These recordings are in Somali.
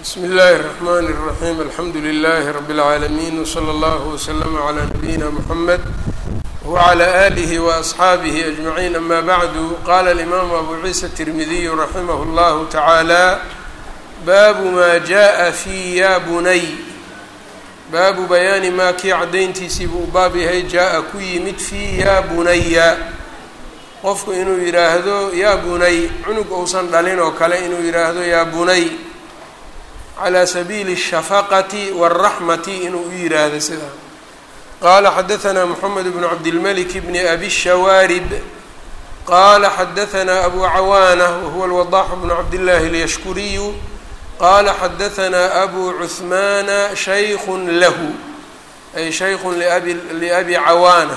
bsmi اllahi الرحmn الرaحيم alxamdu لlh رb العaalمين وslى اllه وslm عlى نabيina mحamed وعlى آlih وأصxaabih أجمعين ama bعdu qala الإmam abu ciisa التirmidiy raximh اllah taعaalى baabu ma jaءa fi ya bunay baabu bayaani maa kii caddayntiisii buu baab yahay jaa-a ku yimid fii yaa bunaya qofku inuu yidhaahdo yaa bunay cunug uusan dhalin oo kale inuu yidhaahdo yaa bunay calى sabiili الshafaqati wالraxmati inuu u yidhaahdo sidaa qaala xadaثna mxamed bn cabdilmlik bn abi shawaarib qaala xadaثna abu cawaanة wahuwa اlwadax bn cabdillahi اlyashkuriyu qala xadaثna abu cuثmaana shayku lahu ay shaykun liabi cawaana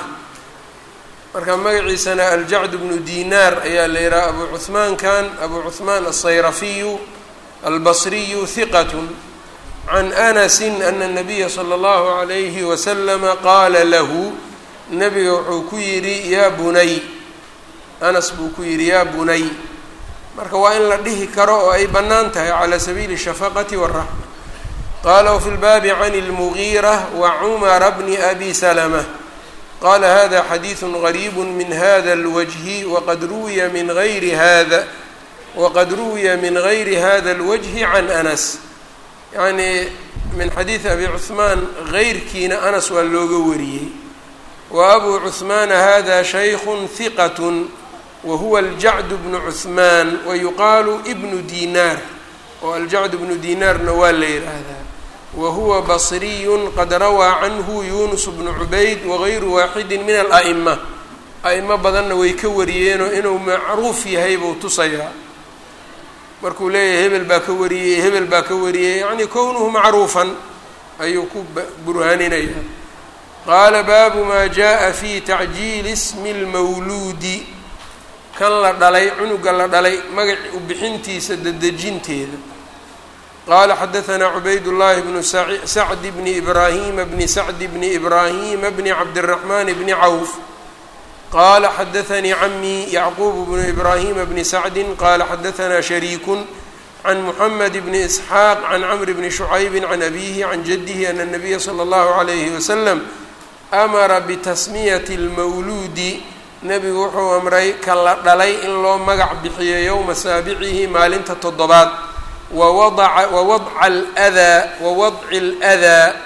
marka magaciisana aljacd bnu dinaar ayaa la yihaha abu cuثmaankan abu cuثmaan الsayrafiyu albasriyu hiqat can anasi ana الnabiya slى اllahu عalayhi waslama qaala lahu nabiga wuxuu ku yidhi yaa bunay anas buu ku yidhi yaa bunay marka waa in la dhihi karo oo ay bannaan tahay calى sabiili الshafaqati wالraxma qala wfi lbaabi can اlmugiira wacumara bni abi salma qala hada xadiiثu غariib min hada اlwجhi waqad ruwiya min gayri hada waqad ruwiya min gayri hada اlwجhi can anas yacni min xadiidi abi cuثmaan gayrkiina anas waa looga wariyey wa abu cuثmaana hada shayku hiqat wahuwa aljacd bnu cuثmaan wayuqaalu ibnu dinaar oo aljacd bnu dinaarna waa la yidhaahdaa wahuwa basriyu qad rawaa canhu yunus bnu cubayd wagayru waaxidi min ala'ima a'imo badanna way ka wariyeenoo inuu macruuf yahay buu tusayaa markuu leeyahay hebel baa ka wariyey hebel baa ka wariyey yacni kownuhu macruufan ayuu ku burhaaninaya qaala baabu maa jaءa fi tacjiili smi اlmawluudi kan la dhalay cunuga la dhalay magac u bixintiisa dedejinteeda qaala xadaثna cubayd llahi bnu sacd bni ibraahima bni sacd bni ibraahima bni cabdالraxman bni cawf qala xadaثnii camii yacquub bnu ibraahima bni sacdi qala xadaثna shariiku can muxamed bni isxaaq can camr bni shucaybi can abihi can jadihi ana الnabiya slى اllahu عalayhi waslm amara bitasmiyati اlmawluudi nebigu wuxuu amray ka la dhalay in loo magac bixiyo yowma saabicihi maalinta toddobaad wawadaa wawadca aldaa wawadci اldaa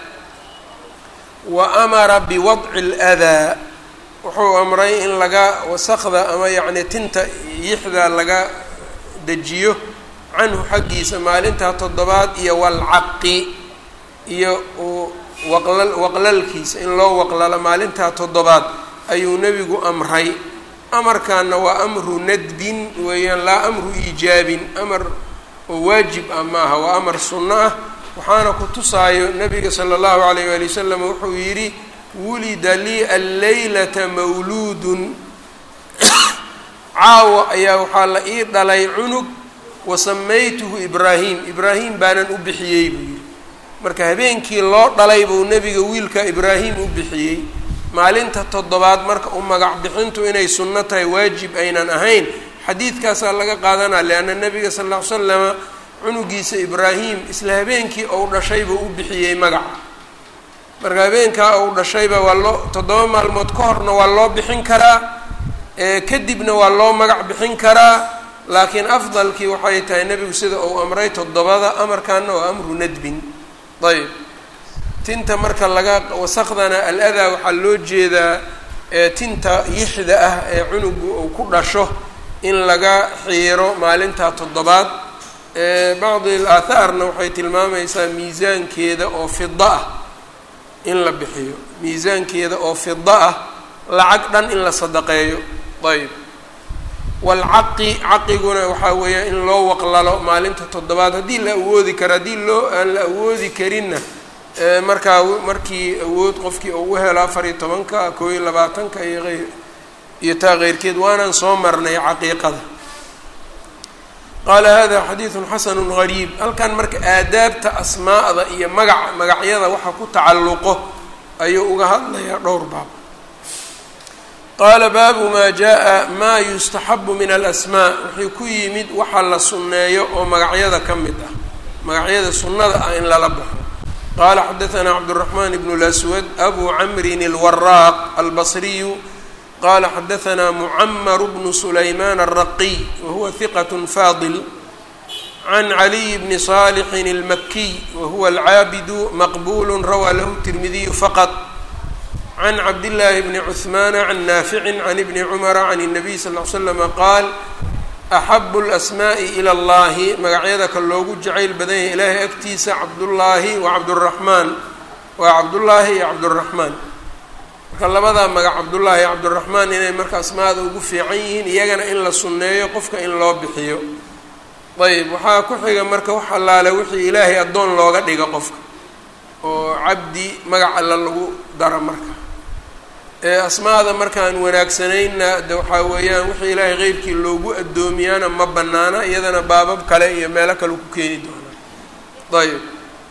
wa amara biwadci اldaa wuxuu amray in laga wasakda ama yacni tinta yixda laga dejiyo canhu xaggiisa maalintaa toddobaad iyo walcaqi iyo waqlal waqlalkiisa in loo waqlalo maalintaa toddobaad ayuu nebigu amray amarkaana waa amru nadbin weeyaan laa amru iijaabin amar oo waajib ah maaha waa amar sunno ah waxaana ku tusaayo nabiga sala allahu alayh waali wasalam wuxuu yidhi wulida lii alleylata mawluudun caawa ayaa waxaa la ii dhalay cunug wasamaytuhu ibraahim ibraahim baanan u bixiyey buu yidhi marka habeenkii loo dhalay buu nebiga wiilka ibraahim u bixiyey maalinta toddobaad marka u magac bixintu inay sunno tahay waajib aynan ahayn xadiidkaasaa laga qaadanaa leanna nebiga sal ll ly slama cunugiisa ibraahim isla habeenkii ou dhashayba u bixiyey magaca marka habeenkaa ou dhashayba waa loo toddoba maalmood ka horna waa loo bixin karaa kadibna waa loo magac bixin karaa laakiin afdalkii waxay tahay nebigu sida uu amray toddobada amarkaana waa amru nadbin ayb tinta marka laga wasakdana al-adaa waxaa loo jeedaa tinta yixda ah ee cunugu uu ku dhasho in laga xiiro maalintaa toddobaad bacdi aathaarna waxay tilmaamaysaa miisaankeeda oo fida ah in la bixiyo miisaankeeda oo fida ah lacag dhan in la sadaqeeyo ayb walcaqi caqiguna waxaa weeya in loo waqlalo maalinta toddobaad haddii la awoodi karo haddii loo aan la awoodi karinna markaa markii awood qofkii uu u helo afar iyo tobanka koo iyo labaatanka iyo eyr iyo taa keyrkeed waanaan soo marnay caqiiqada qaala hada xadiidun xasanu gariib halkan marka aadaabta asmaa'da iyo magaca magacyada waxa ku tacalluqo ayuu uga hadlayaa dhowr baab qaala baabu maa jaa maa yustaxabu min alasmaa wixii ku yimid waxa la sunneeyo oo magacyada ka mid ah magacyada sunnada ah in lala baxo qaala xadaثna cabdالرaحman bn اlأswad abu camrin اlwaraaq albصriyu qala xadaثna mucmr bn sulayman الraqiy wahuwa hiqaة fadil can caliy bni صaalixin اlmakiy wahuwa alcaabidu maqbul rawaa lahu tirmidiyu faqط can cabdillaahi bni cuhmaana can naaficin can ibni cumara can الnabiy sal ll ly slama qaal axabu اlasmaaءi ilى اllahi magacyada ka loogu jacayl badan yahay ilaahay agtiisa cabdullaahi wa cabduraxmaan waa cabdullaahi iyo cabduraxmaan marka labadaa magac cabdullaahi iyo cabduraxmaan inay marka asmaada ugu fiican yihiin iyagana in la sunneeyo qofka in loo bixiyo ayb waxaa ku xiga marka wax allaale wixii ilaahay addoon looga dhigo qofka oo cabdi magac alla lagu daro marka ee asmaada markaan wanaagsanayna de waxaa weeyaan wixii ilaahay qeyrkii loogu addoomiyaana ma banaana iyadana baabab kale iyo meelo kale ku keeni doonaa ayb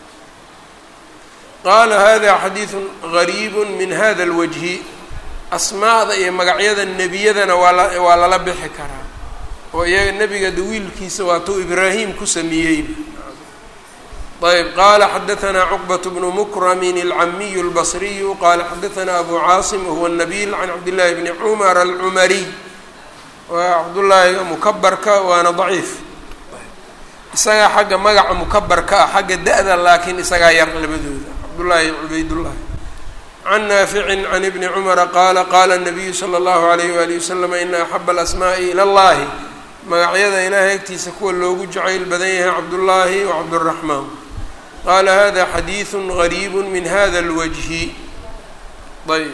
qaala hada xadiidu gariibu min hada اlwajhi asmaada iyo magacyada nebiyadana waa la waa lala bixi karaa oo iyaga nebiga de wiilkiisa waatuu ibraahim ku sameeyeyba ayb qala xadaثna cqbaة bn mkrmin اlcamiy اlbصriyu qala xadaثna abu caasim wahuwa الnabil can cabdالlahi bni cmar alcumariy waa cabdullaahi mukabarka waana ضaciif isagaa xagga magaca mukabarka ah xagga da-da laakiin isagaa yar labadooda cabdullaahi cubaydullahi can naafici can ibni cumara qaala qala الnabiyu slى اllahu عalayh wali waslm ina axab اlasmaءi ilى اllahi magacyada ilaahay agtiisa kuwa loogu jacayl badan yahay cabdullaahi wacabdالraxmaan qala hada xadiiثu غariib min hada اlwجhi ayb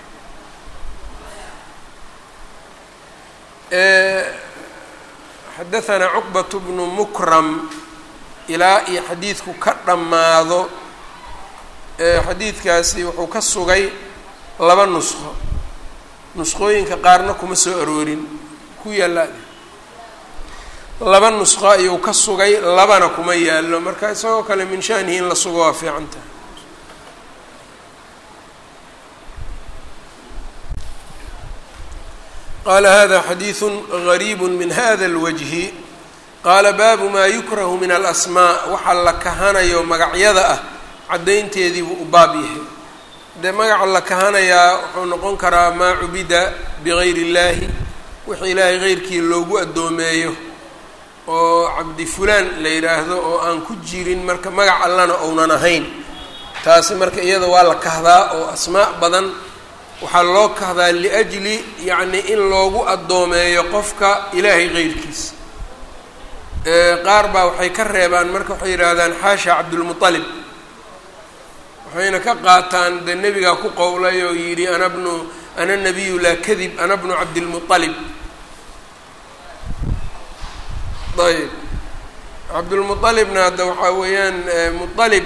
xadaثna cqbaة bnu mukram ilaa iyo xadiidku ka dhammaado xadiidkaasi wuxuu ka sugay laba nusqo nusqooyinka qaarna kuma soo aroorin ku yaala laba nusqo ayuu ka sugay labana kuma yaallo marka isagoo kale min shanihi in la sugo waa fiican tahay qaala hada xadiiثu غariib min hada اlwجhi qaala baabu maa yukrahu min alasmaa waxa la kahanayo magacyada ah caddaynteedii buu u baab yahay dee magaca la kahanayaa wuxuu noqon karaa maa cubida bigayr اllahi wixii ilaahay geyrkii loogu addoomeeyo oo cabdi fulaan la yidhaahdo oo aan ku jirin marka magac allana ounan ahayn taasi marka iyada waa la kahdaa oo asmaa badan waxaa loo kahdaa liajli yacni in loogu addoomeeyo qofka ilaahay qeyrkiisa qaar baa waxay ka reebaan marka waxay yidhaahdaan xaasha cabdulmuطalib waxayna ka qaataan dee nebigaa ku qowlay oo yidhi ana bnu ana nabiyu laa kadib ana bnu cabdilmuطalib ayb cabdulmuطalibna hadda waxaa weeyaan muطalib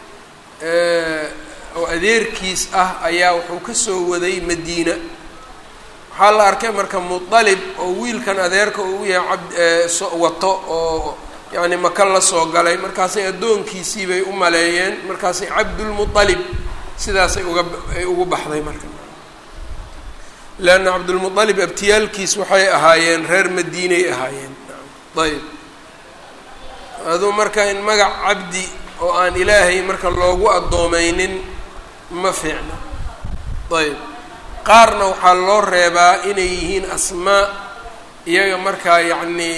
oo adeerkiis ah ayaa wuxuu ka soo waday madiina waxaa la arkay marka muطalib oo wiilkan adeerka uu yahay abd wato oo yacni maka la soo galay markaasay addoonkiisii bay u maleeyeen markaasay cabdulmuطalib sidaasay uga ay ugu baxday marka leanna cabdulmuطalib abtiyaalkiis waxay ahaayeen reer madiinay ahaayeen ayb aduu marka in magac cabdi oo aan ilaahay marka loogu addoomaynin ma fiicna ayb qaarna waxaa loo reebaa inay yihiin asmaa iyaga markaa yacnii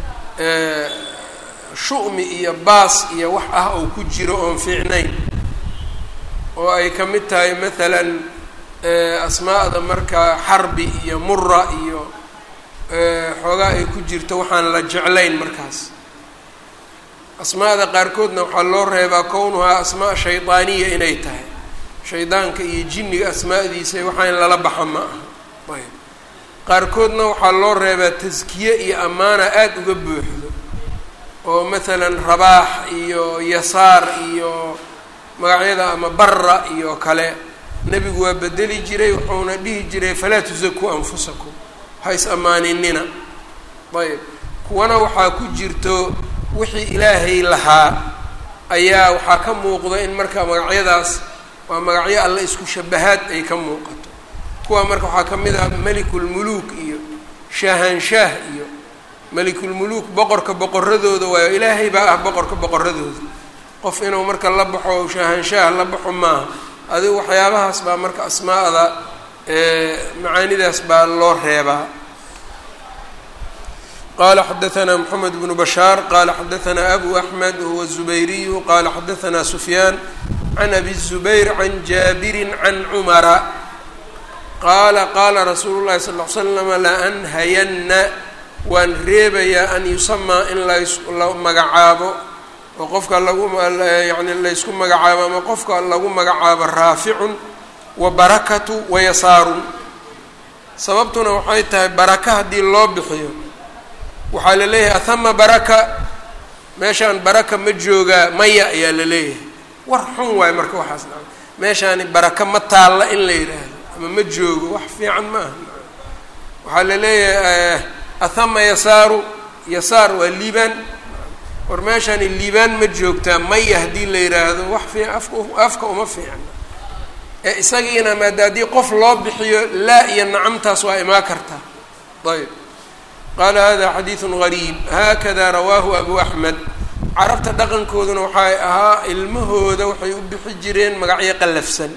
shu'mi iyo baas iyo wax ah oo ku jiro oon fiicnayn oo ay ka mid tahay maalan asmaa'da markaa xarbi iyo mura iyo xoogaa ay ku jirto waxaan la jeclayn markaas asmaada qaarkoodna waxaa loo reebaa kownuhaa asmaa shaydaaniya inay tahay shaydaanka iyo jinniga asmaadiisa waxaa in lala baxa ma aha ayb qaarkoodna waxaa loo reebaa taskiye iyo ammaana aada uga buuxdo oo maalan rabaax iyo yasaar iyo magacyada ama barra iyo kale nebigu waa bedeli jiray wuxuuna dhihi jiray falaa tusakuu anfusakum ha is ammaaninina ayb kuwana waxaa ku jirto wixii ilaahay lahaa ayaa waxaa ka muuqda in marka magacyadaas waa magacyo alle isku shabahaad ay ka muuqato kuwa marka waxaa ka mid ah melikulmuluuk iyo shaahanshaah iyo melikulmuluuk boqorka boqoradooda waayo ilaahay baa ah boqorka boqoradooda qof inuu marka la baxo shaahanshaah la baxo maaha adigu waxyaabahaas baa marka asmaa'da macaanidaas baa loo reebaa qala xadaثna mxamed bnu bashaar qala xadaثna abu axmed huwa الزubayriyu qala xadaثna sufyaan can abi الزubayr can jaabiri can cumara qaala qaala rasuulu llahi sal ly slama laanhayanna waan reebayaa an yusamaa in la magacaabo oo qofka lagu yani laysku magacaabo ama qofka lagu magacaabo raaficun wa barakatu wa yasaarun sababtuna waxay tahay baraka haddii loo bixiyo waxaa la leeyahay ahama baraka meeshaan baraka ma joogaa maya ayaa la leeyahay war xun waayo marka waxaas na meeshaani baraka ma taalla in la yidhaahdo ama ma joogo wax fiican ma aha waxaa la leeyahay ahama yasaaru yasaar waa liibaan war meeshaani liibaan ma joogtaa maya haddii la yidhaahdo wax fiican afka afka uma fiicna ee isagiina maada haddii qof loo bixiyo laa iyo nacamtaas waa imaa kartaa ayb qaala hada xadiidu gariib haakada rawaahu abu axmed carabta dhaqankooduna waxay ahaa ilmahooda waxay u bixi jireen magacyo qallafsan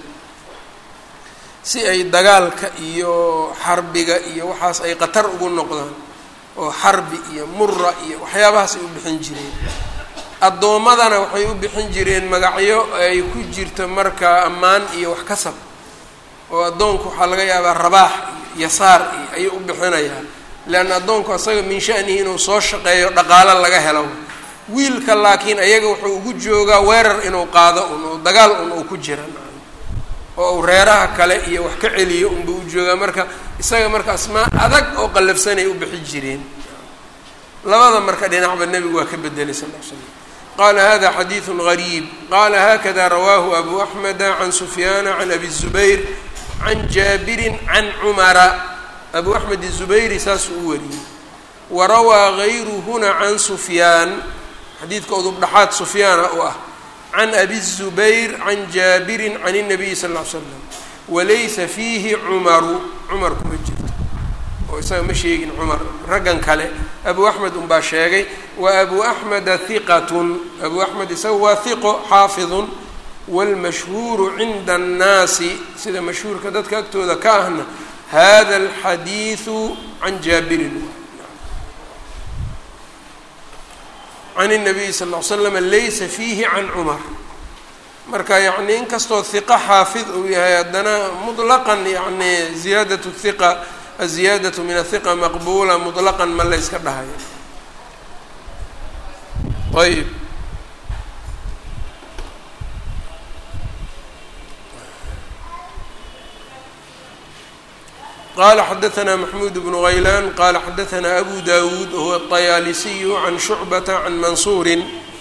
si ay dagaalka iyo xarbiga iyo waxaas ay qatar ugu noqdaan oo xarbi iyo mura iyo waxyaabahaas ay u bixin jireen addoommadana waxay u bixin jireen magacyo ay ku jirto markaa ammaan iyo wax kasab oo addoonku waxaa laga yaabaa rabaax iyo yasaar iyo ayuu u bixinayaa leanna addoonku asaga min shanihi inuu soo shaqeeyo dhaqaalo laga helo wiilka laakiin ayaga wuxuu ugu joogaa weerar inuu qaado un oo dagaal un uu ku jira oo uu reeraha kale iyo wax ka celiyo unba u joogaa marka isaga marka asmaa adag oo qallafsanay u bixi jireen labada marka dhinacba nebigu waa ka bedelay sal l slam qala hada xadiidu gariib qala hakada rawaahu abu axmeda can sufyaana can abi zubayr can jaabirin can cumara abu axmed izubayri saasuu u wariyey wa rawaa gayruhuna can sufyaan xadiidka udubdhaxaad sufyaana u ah can abi zubayr can jaabirin can الnabiyi sal ll ly slam walaysa fiihi cumaru cumar kuma jirto oo isaga ma sheegin cumar raggan kale abu axmed unbaa sheegay wa abu axmeda hiqatun abu axmed isaga waa hiqo xaafidun wاlmashhuuru cinda الnaasi sida mashhuurka dadka agtooda ka ahna hada alxadiidu can jaabirin can الnabiyi sal ll ly slam laysa fiihi can cumar marka yacni inkastoo hiqa xaafid uu yahay haddana muطlaqan yani ziyaadaة hiqa aziyaadaةu min ahiqa maqbula muطlaqan ma layska dhahayo ayb qala xadaثna maxmuud bnu غaylan qala xadaثna abu dawuud huwa الطayaalisiyu can shucbata can mansuuri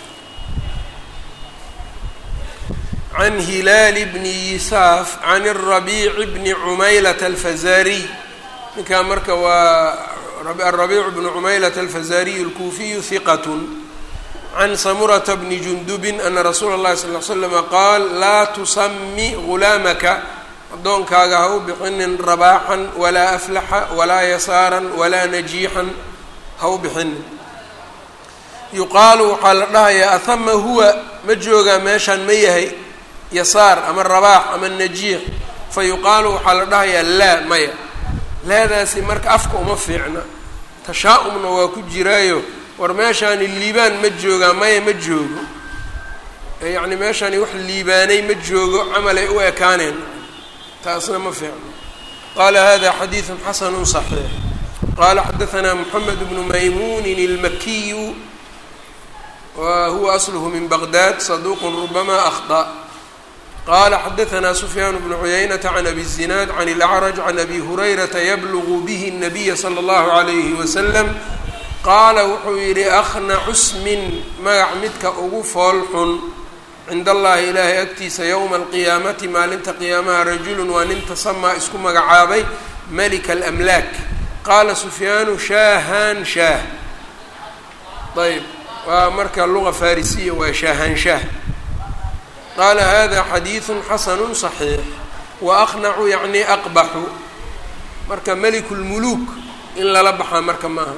can hilaal bni yisaaf can الrabiic bni cumaylat alfazariy ninkaa marka waa arabiic bnu cumaylat alfazariy اlkuufiyu hiqat can samurata bni jundubin ana rasuula اllahi sal ly slama qaal laa tusami gulaamaka addoonkaaga ha u bixinin rabaaxan walaa aflaxa walaa yasaaran walaa najiixan ha u bixinin yuqaalu waxaa la dhahayaa ahama huwa ma joogaa meeshaan ma yahay yasaar ama rabaax ama najiix fa yuqaalu waxaa la dhahayaa laa maya laadaasi marka afka uma fiicna tashaa-umna waa ku jiraayo war meeshaani liibaan ma joogaa maya ma joogo yacni meeshaani wax liibaanay ma joogo camalay u ekaaneen taasna ma fiicno qala hada xadiiثu xasanu صaxiix qala xadaثna mxamed bnu maymunin اlmakiyu wa huwa aslhu min baqdad saduq rubama akhطأ qala xadaثna sufyaan bnu cuyaynata can abi الzinaad can اlأcraj can abi hurayrata yblgu bih الnabiya slى اllahu عalayhi waslm qaala wuxuu yihi akhnacu smin magac midka ugu fool xun cind allahi ilaahay agtiisa yowma alqiyaamati maalinta qiyaamaha rajulun waa nin tasamaa isku magacaabay malika alamlaak qaala sufyaanu shaahaan shaah ayb waa marka luga farisiya waa shaahaan shaah qaala hada xadiidu xasanu صaxiix wa aqnacu yacni aqbaxu marka meliku lmuluuk in lala baxaa marka maaha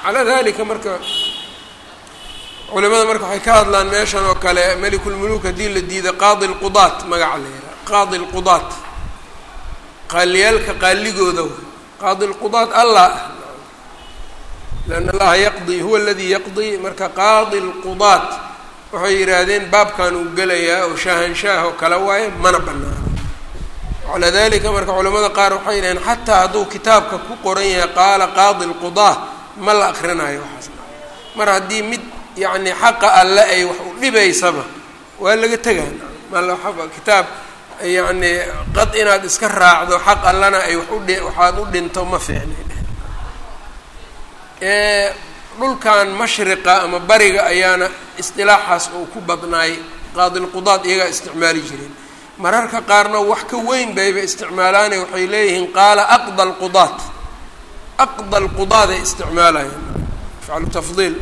calaa dalika marka culimada marka waxay ka hadlaan meeshan oo kale melikulmuluuk haddii la diida qaadi lqudaat magaca la yidhaha qaadi lqudaat qaaliyaalka qaaligooda qaadi lqudaat allah ah lianna allaha yaqdi huwa aladii yaqdi marka qaadi lqudaat waxay yidhaahdeen baabkan uu gelayaa oo shaahanshaah oo kale waaye mana banaano calaa dalika marka culamada qaar waxay yidhaheen xataa hadduu kitaabka ku qoran yahay qaala qaadi lqudaa ma la akrinayo waxaas mar haddii mid yacni xaqa alle ay wax u dhibaysaba waa laga tegaan mal kitaab yacni qad inaad iska raacdo xaq allana ay wax udhi waxaad u dhinto ma fiicna dhulkan mashriqa ama bariga ayaana isdilaaxaas oo ku badnaay qaadilqudaad iyagaa isticmaali jireen mararka qaarna wax ka weyn bayba isticmaalaane waxay leeyihiin qaala aqda alqudaat aqda alqudaad ay isticmaalayaan afcalu tafdiil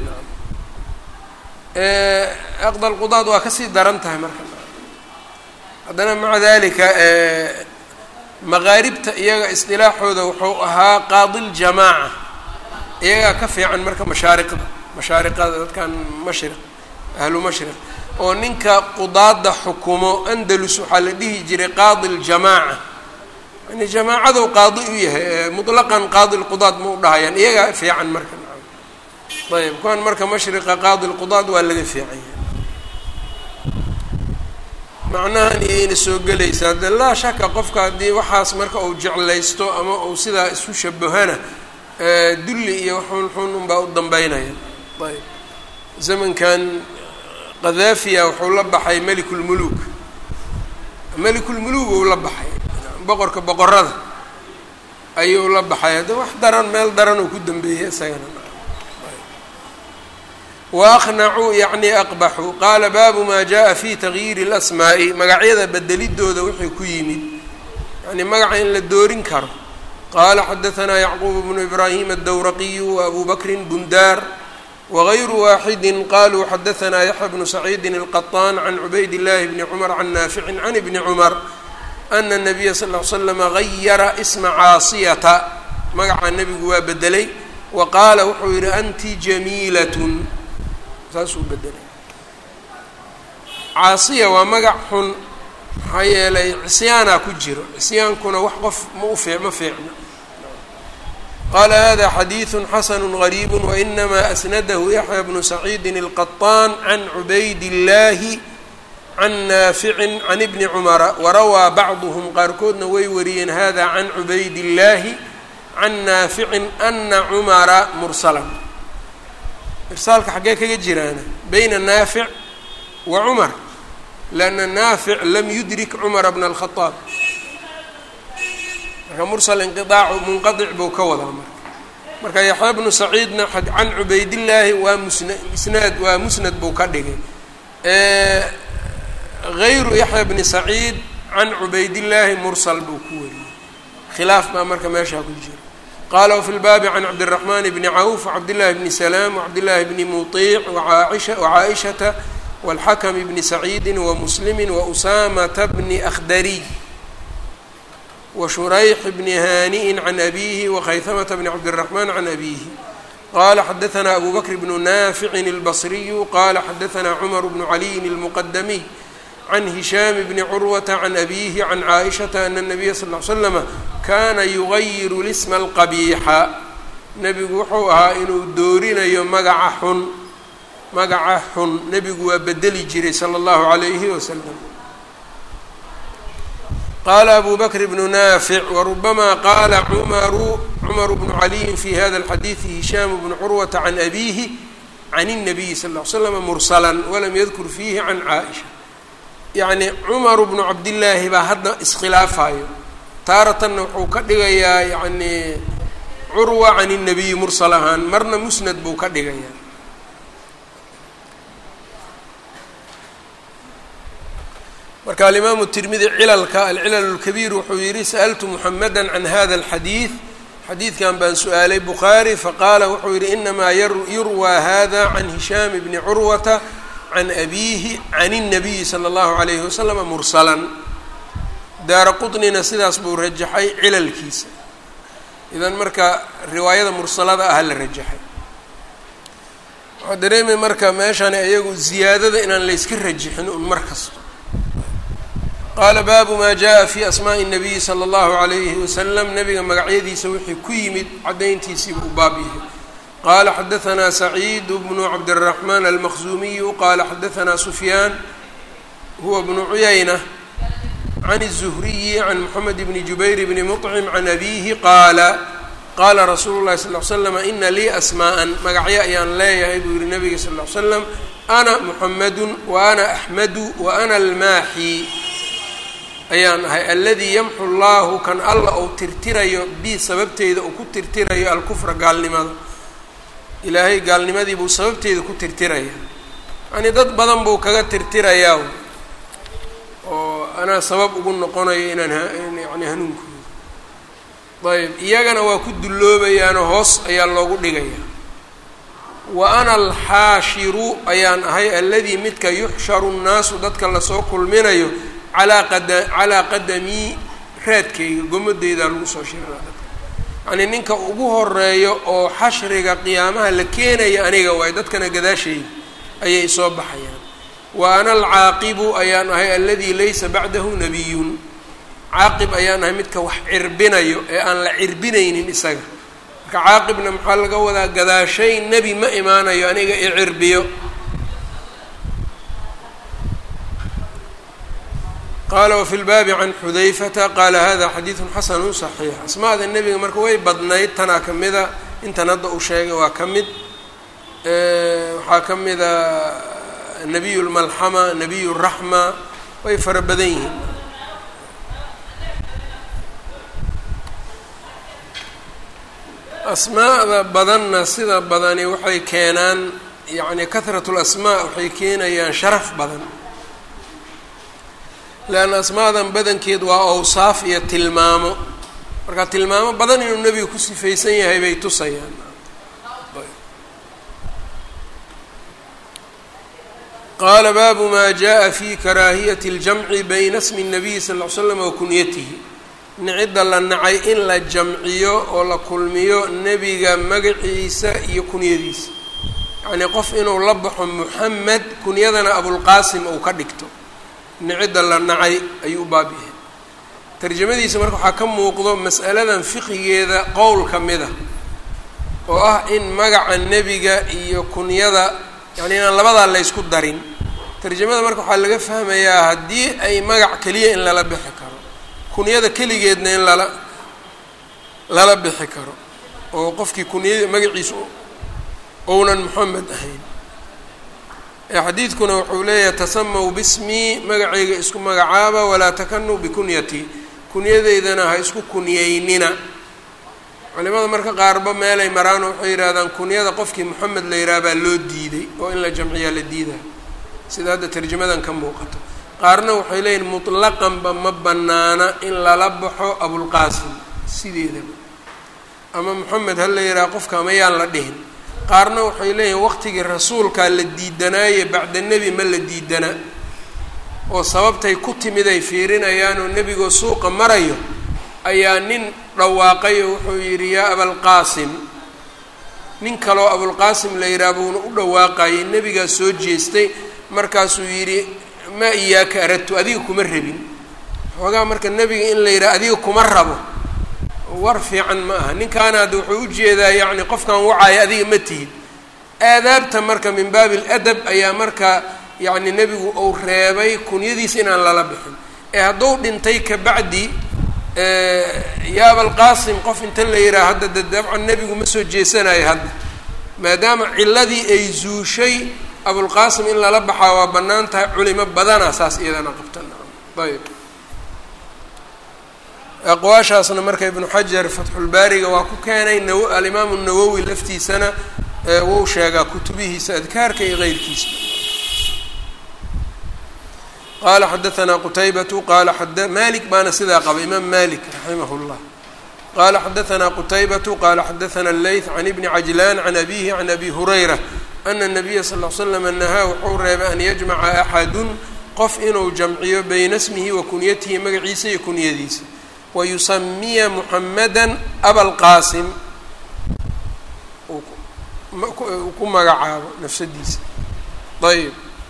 aqda alqudaad waa kasii daran tahay marka haddana maca dalika maqaaribta iyaga isdilaaxooda wuxuu ahaa qaadi ljamaaca iyagaa ka fiican marka mashaariqda mashaariqada dadkan mashriq ahlu mashriq oo ninka qudaada xukumo andalus waxaa la dhihi jiray qaadi ljamaaca yani jamaacadou qaadi u yahay mutlaqan qaadi lqudaad ma u dhahayaan iyagaa fiican marka ayb kuwan marka mashriqa qaadi lqudaad waa laga fiican yahay macnahan iyayna soo gelaysaa de laa shaka qofka haddii waxaas marka uu jeclaysto ama uu sidaa isu shabahana dulli iyo xun xun unbaa u dambeynaya ayb zamankan qadaafiya wuxuu la baxay melikulmuluuk melikulmuluuk uu la baxay boqorka boqorada ayuu la baxay hadda wax daran meel daran uu ku dambeeyey isagana waaqnacuu yacni aqbaxuu qaala baabu maa jaa fi tagyiiri اlasmaa'i magacyada bedelidooda wixii ku yimid yani magaca in la doorin karo qala xadaثna yacquub bnu ibrahim aلdowraqiyu وabu bakri bundaar wغayru waaxidi qaluu xadaثna yaxya bnu saciidi الqaطaan can cubayd اllahi bni cmr can naafici can ibni cmr ana الnabiya sal ly slama gayara isma caasiyata magaca nebigu waa bedelay wa qaala wuxuu yihi anti jamiilat saasuu bedelay caasiya waa magac xun maxaa yeelay cisyaanaa ku jiro cisyaankuna wax qof ma u fii ma fiicno qaala hada xadiiثu xasanu غariib wainama asnadahu yaxya bnu saciidi الqaطaan can cubayd اllahi can naaficin can ibni cumara warawaa bacduhm qaarkoodna way wariyeen hada can cubayd اllahi can naaficin ana cumara mursalan irsaalka xaggee kaga jiraana bayna naafic wa cumar lanna naafic lam yudrik cumara bna alkhadaab marka mursal inqiaacu munqadic buu ka wadaa marka marka yaxya bnu saciidna can cubaydillaahi waa musna isnaad waa musnad buu ka dhigay gayru yaxya bni saciid can cubaydillaahi mursal buu ku wariyey khilaaf baa marka meeshaa ku jira qala wfi lbaabi can cabdالرaحman bni cawf wcabdالlahi bni salaam wcabdالlahi bni muطiic wcaaishata wاlxakm bni saciidi wamuslimi wausamaةa bni akhdariy washurayx bni haaniءi can abihi wakhayhamata bni cabdالرaحman can abihi qala xadaثna abu bakr bnu naaficin اlbصriyu qala xadaثna cmar bnu caliyin اlmqdamiy can hishaam bni curwata can abihi can caaishata ana الnabiya sal ly slama kaana yugayiru lisma alqabiixa nebigu wuxuu ahaa inuu doorinayo magaca xun magaca xun nebigu waa bedeli jiray sala allahu calayhi wasalam qaala abu bakr bnu naafic warubama qaala cumaru cumaru bnu caliyin fi hada alxadiidi hishaamu bnu curwata can abihi can الnabiyi sal ly slama mursalan walam yadkur fiihi can caaisha yacni cumaru bnu cabdillaahi baa hadda iskhilaafayo taaratanna wuxuu ka dhigayaa yacni curwa can الnabiyi mursal ahaan marna musnad buu ka dhigayaa marka alimaamu tirmidi cilalka alcilal اlkabiir wuxuu yihi sa'altu muxamada can hada اlxadiid xadiidkan baan su-aalay bukhaari faqaala wuxuu yihi inamaa yurwaa hada can hishaam bni curwata can abiihi can الnabiyi salى اllahu عalayhi waslama mursalan daara qطnina sidaas buu rajaxay cilalkiisa idan marka riwaayada mursalada aha la rajaxay waxaa dareemay marka meeshani iyagu ziyaadada inaan layska rajixin un mar kasta qaala baabu maa jaa fi asmaaءi الnabiyi salى اllahu عalayhi wasalam nabiga magacyadiisa wixii ku yimid caddayntiisiiba u baab yahay qala xadaثna saciid bnu cabdالraxman almaqzumiyu qala xadaثna sufyaan huwa bnu cuyayna can الzuhriyi can moxamed bni jubayr bni muطcim can abihi qaala qaala rasuulu llahi sal l slam ina lii asmaa'an magacyo ayaan leeyahay buu yihi nabiga sal l slam ana muxamadu wa ana axmadu wa ana almaaxi ayaan ahay aladii yamxu llahu kan alla uu tirtirayo bi sababteeda uu ku tirtirayo alkufra gaalnimada ilaahay gaalnimadii buu sababteeda ku tirtiraya yani dad badan buu kaga tirtirayaa oo anaa sabab ugu noqonayo inaan yani hanuunkooda ayb iyagana waa ku dulloobayaanoo hoos ayaa loogu dhigayaa wa ana alxaashiru ayaan ahay alladii midka yuxsharu nnaasu dadka lasoo kulminayo calaa qada calaa qadamii raadkayga gomadeydaa lagu soo shirinaa dadka yacnii ninka ugu horeeyo oo xashriga qiyaamaha la keenaya aniga waay dadkana gadaashayda ayay soo baxayaan wa ana alcaaqibu ayaan ahay alladii laysa bacdahu nabiyun caaqib ayaan ahay midka wax cirbinayo ee aan la cirbinaynin isaga marka caaqibna maxaa laga wadaa gadaashay nebi ma imaanayo aniga i cirbiyo qaala wafi lbaabi can xudayfata qaala hada xadiidun xasanu صaxiix asmaada nebiga marka way badnayd tanaa ka mida intan hadda uu sheegay waa ka mid waxaa ka mida nabiy lmalxama nabiy raxma way fara badan yihiin asmaa'da badanna sida badani waxay keenaan yacni kahrat lasmaa waxay keenayaan sharaf badan leanna asmaadan badankeed waa awsaaf iyo tilmaamo marka tilmaamo badan inuu nebiga ku sifaysan yahay bay tusayaan qaala baabu maa jaءa fi karaahiyati اljamci bayna smi الnabiyi sal ll ly slam wa kunyatihi nicidda la nacay in la jamciyo oo la kulmiyo nebiga magaciisa iyo kunyadiisa yacnii qof inuu la baxo muxamed kunyadana abulqaasim uu ka dhigto nicidda la nacay ayuu u baab yahay tarjamadiisa marka waxaa ka muuqdo mas'aladan fiqigeeda qowl ka mid a oo ah in magaca nebiga iyo kunyada yacni inaan labadaa laysku darin tarjamada marka waxaa laga fahmayaa haddii ay magac keliya in lala bixi karo kunyada keligeedna in lala lala bixi karo oo qofkii kunyada magaciisu ounan moxamed ahayn xadiidkuna wuxuu leeyahay tasamaw bismii magacayga isku magacaaba walaa takanuu bikunyatii kunyadeydana ha isku kunyeynina culimada marka qaarba meelay maraano waxay yidhahdaan kunyada qofkii moxamed la yidhaha baa loo diiday oo in la jamciyaa la diidaa sida hadda tarjamadan ka muuqato qaarna waxay leeyihin mutlaqanba ma banaana in lala baxo abulqaasim sideedaba ama moxamed ha la yidhaha qofka ama yaan la dhihin qaarna waxay leeyihin waqtigii rasuulkaa la diidanaaye bacda nebi ma la diidana oo sababtay ku timid ay fiirinayaan oo nebigoo suuqa marayo ayaa nin dhawaaqay oo wuxuu yidhi yaa abalqaasim nin kaloo abulqaasim la yidhaha buuna u dhawaaqayay nebigaa soo jeestay markaasuu yidhi maa iyaaka aradtu adiga kuma rabin xoogaa marka nebiga in la yidhaha adiga kuma rabo war fiican ma aha ninkaana hadda wuxuu ujeedaa yacni qofkan wacaayo adiga ma tihid aadaabta marka min baabi aladab ayaa marka yacni nebigu uu reebay kunyadiisa inaan lala bixin ee hadduu dhintay kabacdi yaa abalqaasim qof inta la yidhaha hadda de dabcan nebigu ma soo jeesanayo hadda maadaama ciladii ay zuushay abulqaasim in lala baxaa waa bannaan tahay culimo badana saas iyadana qabtan ayb aqwaashaasna marka ibnu xajar fatxulbaariga waa ku keenay naw alimaamu nawowi laftiisana wou sheegaa kutubihiisa adkaarka iyo keyrkiisa qaala xadaanaa qutaybatu qaala malik baana sidaa qaba imaam malik raximah llah qaala xadaanaa qutaybatu qaala xadaana leyth can ibni cajlaan can abihi can abi hurayra ana nabiya sal l slam nahaa wuxuu reebay an yajmaca axadun qof inuu jamciyo bayna smihi wa kunyatihi magaciisa iyo kunyadiisa wayusamiya muxamada abalqaasim ku magacaabo nafsadiisa ayb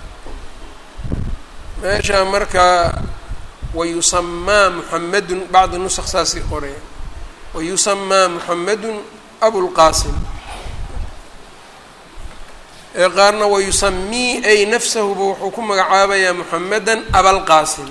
meesha marka wayusamaa muxamedun bacdi nusq saasay qoraya wayusamaa muxamedun abulqaasim ee qaarna wayusamii ay nafsahuba wuxuu ku magacaabayaa muxameda abalqaasim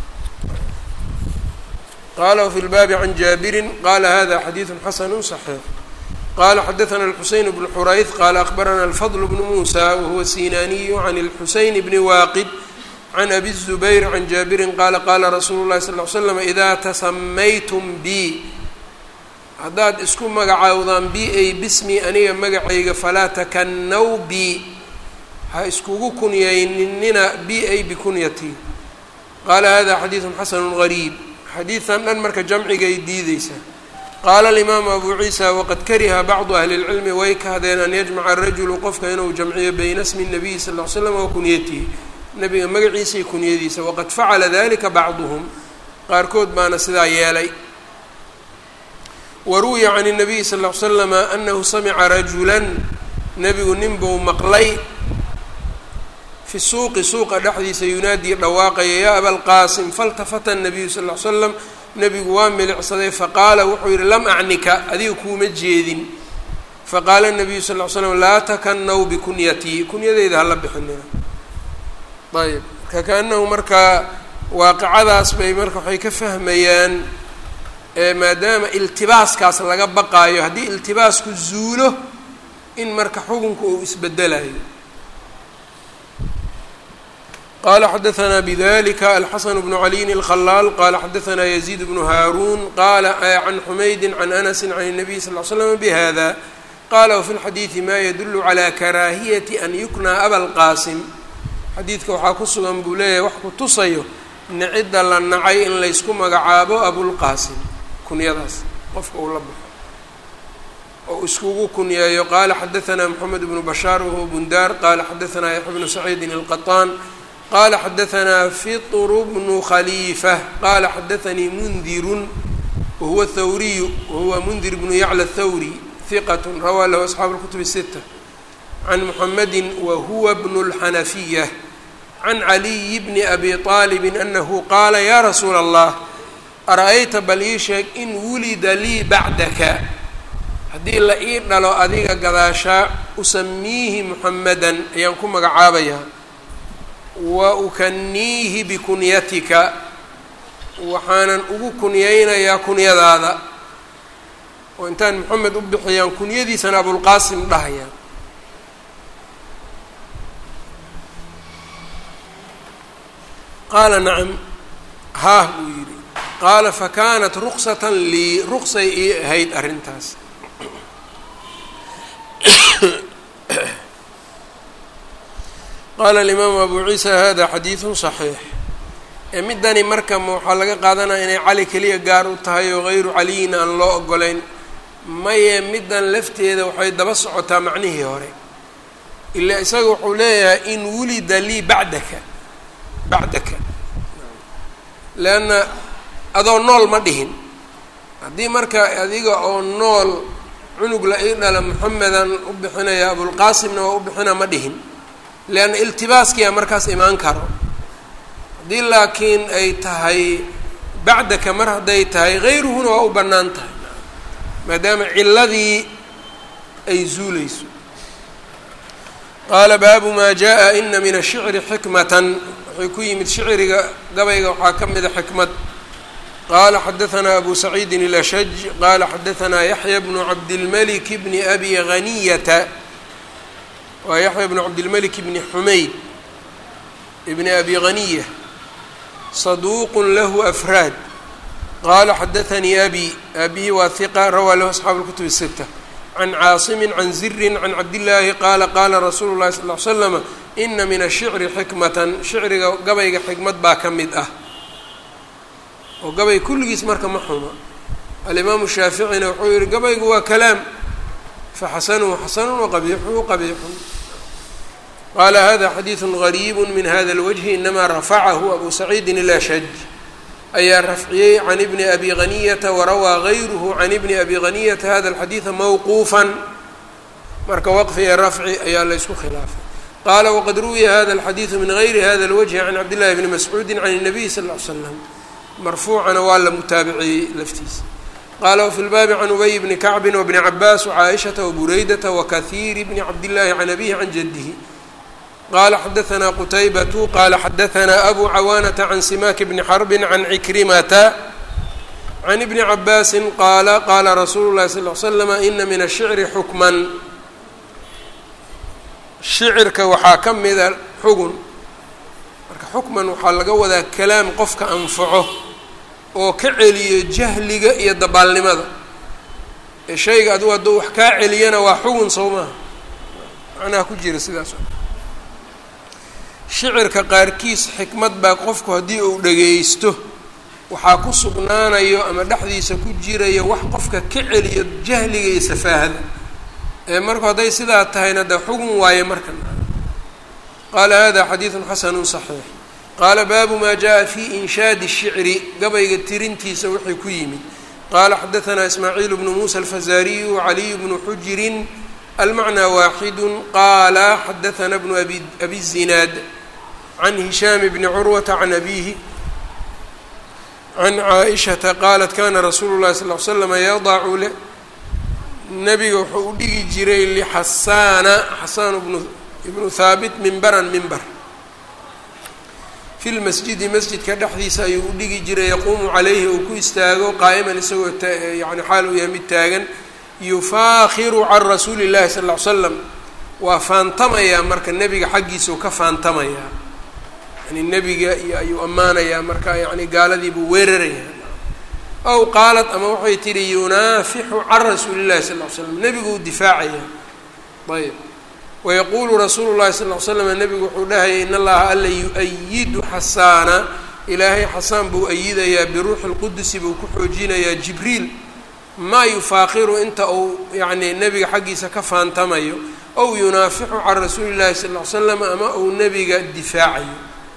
qala wfi lbaabi can jaabirin qala hada xadiidu xasanu صaxiix qala xadaثna الxuseyn bn xurayth qala akbarana alfadl bn musa wahuwa sinaniyu can اlxuseyn bni waaqid can abi الzubayr can jaabirin qala qala rasuulu lahi sal ly slam ida tasamaytum bi haddaad isku magacaawdaan bi ay bismi aniga magacayga falaa takanaw bi ha iskugu kunyayninina bi ay bikunyatii qala hada xadiidu xasanu gariib xadiidan dhan marka jamcigay diideysaa qaala alimaamu abu ciisa waqad kariha bacdu ahli اlcilmi way kahdeen an yajmaca rajulu qofka inuu jamciyo bayna smi nabiyi sal ly slam wa kunyatihi nabiga magaciisa iyo kunyadiisa waqad facala dalika bacduhum qaarkood baana sidaa yeelay waruwiya can الnabiyi sal ly slama anahu samica rajula nebigu nin buu maqlay fi suuqi suuqa dhexdiisa yunaadii dhawaaqaya yaa abalqaasim faltafata الnabiyu sal ly slam nebigu waa milicsaday faqaala wuxuu yihi lam acnika adiga kuuma jeedin faqaala الnabiyu sal ly slam laa takanaw bikunyatii kunyadeyda hala bixinina ayb marka kaanahu markaa waaqicadaas bay marka waxay ka fahmayaan maadaama iltibaaskaas laga baqaayo haddii iltibaasku zuulo in marka xukunku uu isbedelayo qala xadaثna bdlika alxasan bnu caliyin الkhalaal qala xadaثna yaزيid bnu haaruun qala can xumaydi can anasi can الnabiy sal ly slm bhada qala wfi اlxadiiثi ma yadulu calى karaahiyati an yuknaa abalqaasim xadiidka waxaa ku sugan buu leeyahay wax ku tusayo nicidda la nacay in laysku magacaabo abulqaasim kunyadaas qofka uu la baxo oo iskugu kunyeeyo qaala xadaثna mxamed bnu bashaar wahuwa bundaar qala xadaثna yaxya bnu saciidin الqaطaan qala xadaثna fitr bnu khaliifة qala xadaثanii mundirun wahuwa thawriyu wahuwa mundir bnu yacla thawri hiqat rawaa lahu asxaabu اlkutub الsita can muxamedi wahuwa bnu اlxanafiya can caliyi bni abi طaalibi anahu qaala ya rasuula اllah ara-ayta bal ii sheeg in wulida lii bacdaka haddii la ii dhalo adiga gadaashaa usamiihi muxamedan ayaan ku magacaabayaa wa ukaniihi bikunyatika waxaanan ugu kunyaynayaa kunyadaada oo intaan moxamed u bixiyaan kunyadiisana abulqaasim dhahaya qaala nacam haah buu yidhi qaala fakanat ruksatan lii ruqsay ii ahayd arrintaas qaala alimaamu abu ciisa hada xadiidun صaxiix ee middani marka waxaa laga qaadanaya inay cali keliya gaar u tahay oo hayru caliyin aan loo ogolayn maye middan lafteeda waxay daba socotaa macnihii hore ila isaga wuxuu leeyahay in wulida lii bacdaka bacdaka leanna adoo nool ma dhihin haddii marka adiga oo nool cunug la ii dhala moxamedan u bixinaya abulqaasimna waa u bixina ma dhihin leanna iltibaaskiyaa markaas imaan karo haddii laakiin ay tahay bacdaka mar hadday tahay hayruhuna waa u bannaan tahay maadaama ciladii ay zuuleyso qaala baabu maa jaa ina min ashicri xikmatan waxay ku yimid shicriga gabayga waxaa ka mida xikmad qala xadaثna abu saciidi الأshaj qala xadaثna yaحya bnu cabdilmlik bni abi haniyata waa yaxya bnu cabdilmlik bni xumayd bni abi haniya صaduuq lahu afraad qala xadaثanii abi abihi waa hiqa rawaa lahu asxaabu اlkutub الsita can caasimi can ziri can cabdillaahi qaala qaala rasuulu اlahi sal ly slama ina min ashicri xikmatan shicriga gabayga xikmad baa ka mid ah oo gabay kulligiis marka ma xuma alimaamu shaaficina wuxuu yihi gabaygu waa kalaam faxasanuhu xasanun waqabiixuhu qabiixun qaala hada xadiidu gariibu min hada اlwجhi inama rafacahu abu saciidin ilashaj ayaa rafciyey can ibni abi haniyata warawaa gayruhu can ibni abi haniyata hada اlxadiida mawquufa marka waqfi iyo rafci ayaa la ysku khilaafay qaala waqad ruwiya hada alxadiidu min gayri hada alwajhi can cabdillahi bni mascuudi can الnabiy sal ll ly slam marfuucana waa la mutaabiciyey laftiisa qaala wafi lbaabi can ubay bni kacbi wbni cabaas wcaaishata wbureydata wakahiiri bni cabdillahi can abihi can jadihi qala xadaanaa qutaybatu qala xadaanaa abu cawaanata can simaaki bni xarbi can cikrimata can ibni cabaasi qaala qaala rasuulu lahi sal l slama ina min ashicri xukman shicirka waxaa ka mida xugun marka xukman waxaa laga wadaa kalaam qofka anfaco oo ka celiyo jahliga iyo dabaalnimada ee shayga adigu hadduu wax kaa celiyana waa xugun sow maaha macnaha ku jira sidaas shicirka qaarkiis xikmad baa qofku haddii uu dhagaysto waxaa ku sugnaanayo ama dhexdiisa ku jirayo wax qofka ka celiyo jahliga iyo safaahada ee marku hadday sidaa tahayna dee xugun waaye markan qaala hada xadiidun xasanu صaxiix qaala baabu ma jaءa fi inshaadi الshicri gabayga tirintiisa wixii ku yimid qala xadaanaa ismaaciil bnu musa alfazariyu wcaliy bnu xujirin almacnى waaxidu qaala xadaana bnu abi abi zinaad can hishaam bni curwata can abihi can caaishata qaalat kana rasuulu llahi sal l slama yadacu le nabiga wuxuu u dhigi jiray lixasaana xasaan bnu ibnu haabit mimbaran mimbar fi lmasjidi masjidka dhexdiisa ayuu u dhigi jiray yaquumu calayhi uu ku istaago qaa'iman isagoo yani xaal uu yahay mid taagan yufaakiru can rasuuli llahi sal ll ly slam waa faantamayaa marka nebiga xaggiisau ka faantamayaa yani nebiga iyo ayuu ammaanayaa marka yani gaaladiibuu weerarayaa ow qaalat ama waxay tihi yunaafixu can rasuuli llahi sal ly slam nebiguu difaacayaa ayb wayaquulu rasuulu llahi sal ly slam nebigu wuxuu dhahaya in allaha alla yu-ayidu xasaana ilaahay xasaan buu ayidayaa biruuxi lqudusi buu ku xoojinayaa jibriil maa yufaaqiru inta uu yacni nebiga xaggiisa ka faantamayo ow yunaafiqu can rasuuli llahi sal ly slam ama uu nebiga difaacayo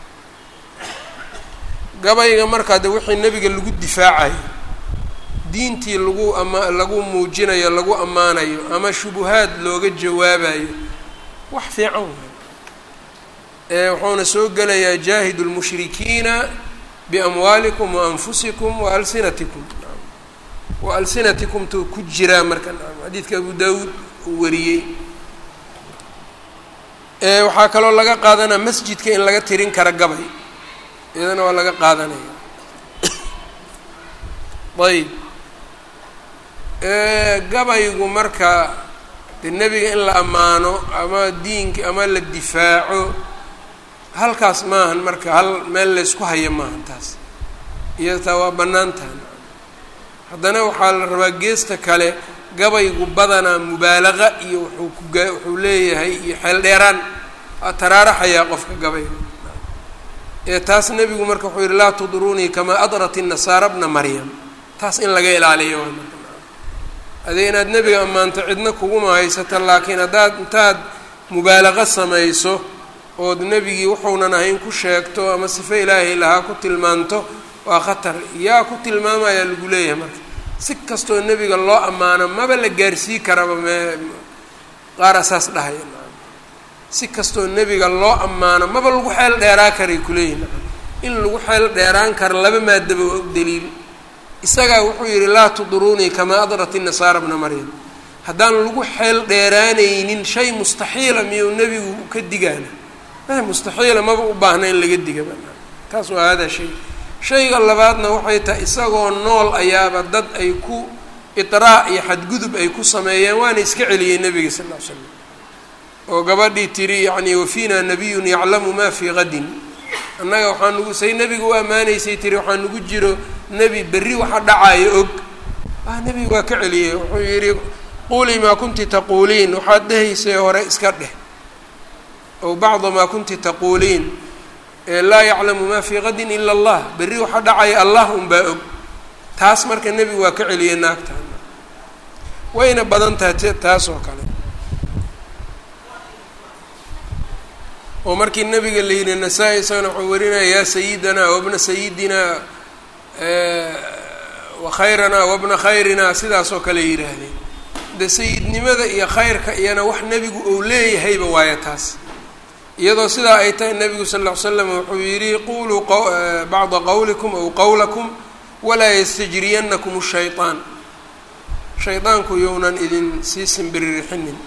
gabayga markaa de wixii nebiga lagu difaacayo diintii lagu ama lagu muujinayo lagu ammaanayo ama shubuhaad looga jawaabayo wax fiican waay ee wuxuuna soo gelayaa jaahidu lmushrikiina biamwaalikum waanfusikum waalsinatikum wa alsinatikum tuu ku jiraa marka xadiidka abu daawuud uu wariyey waxaa kaloo laga qaadanaa masjidka in laga tirin kara gabay iyadana waa laga qaadanaya ayb gabaygu marka de nebiga in la ammaano ama diinka ama la difaaco halkaas maahan marka hal meel laysku haya maahan taas iyada taa waa bannaan tahan haddana waxaa la rabaa geesta kale gabaygu badanaa mubaalaqa iyo wuxuu kuga wuxuu leeyahay iyo xeel dheeraan waa taraaraxayaa qofka gabayga ee taas nebigu marka wuxuu yihi laa tudruunii kamaa adrat inasaara bna maryam taas in laga ilaaliyo waa marka adee inaad nebiga ammaanto cidna kuguma haysata laakiin haddaad intaad mubaalaqa samayso ood nebigii wuxuunan ahayn ku sheegto ama sife ilaahay lahaa ku tilmaanto waa khatar yaa ku tilmaamayaa lagu leeyahay marka si kastoo nebiga loo ammaano maba la gaarsii karaba mee qaar asaas dhahaya si kastoo nebiga loo ammaano maba lagu xeel dheeraa karay kuleeyihin in lagu xeel dheeraan karo laba maadaba waa u daliil isagaa wuxuu yidhi laa tudruunii kamaa adrat inasaara bna maryam haddaan lagu xeel dheeraanaynin shay mustaxiila miyuu nebigu ka digaana mustaxiila maba u baahna in laga diga taas waa hada shay shayga labaadna waxay tahay isagoo nool ayaaba dad ay ku idraac iyo xadgudub ay ku sameeyeen waana iska celiyey nebiga sal ll ly slam oo gabadhii tiri yacni wafiina nabiyun yaclamu ma fii qadin annaga waxaa nugu say nebiga u ammaanaysay tiri waxaa nugu jiro nebi berri waxa dhacaayo og ah nebiga waa ka celiyey wuxuu yidhi quulii maa kunti taquuliin waxaad dhehaysay hore iska dheh ow bacda maa kunti taquuliin laa yaclamu ma fii qadin ila allah berri waxa dhacaya allah unbaa og taas marka nebigu waa ka celiyey naagtan wayna badan tahay t taas oo kale oo markii nabiga la yidhi nasaa-i isagana wuxuu warinaya yaa sayidana wabna sayidina wa khayranaa wabna khayrina sidaas oo kale yidhaahdeen de sayidnimada iyo khayrka iyana wax nebigu uu leeyahayba waayo taas iyadoo sidaa ay tahay nebigu sal ll ly slam wuxuu yidhi quluu bacda qowlikum aw qowlakum walaa yastajriyanakum shayطaan shaydaanku younan idin sii simbiririxinin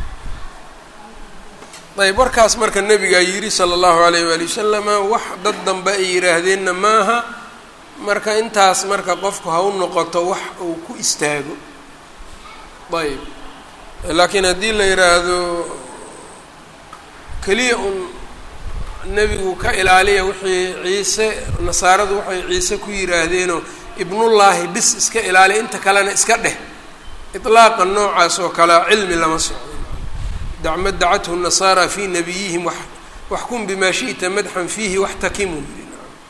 ayb warkaas marka nebigaa yidhi sala allahu alayh waali wasalama wax dad dambe ay yidhaahdeenna maaha marka intaas marka qofku ha u noqoto wax uu ku istaago ayb laakiin haddii la yidhaahdo keliya un nebigu ka ilaaliya wixii ciise nasaaradu waxay ciise ku yidhaahdeenoo ibnullaahi bis iska ilaaliya inta kalena iska dheh iطlaaqa noocaas oo kalea cilmi lama socdo dacma dacathu nasaara fii nabiyihim waxkum bimaa shi'ta madxan fiihi waxtakimu yidhi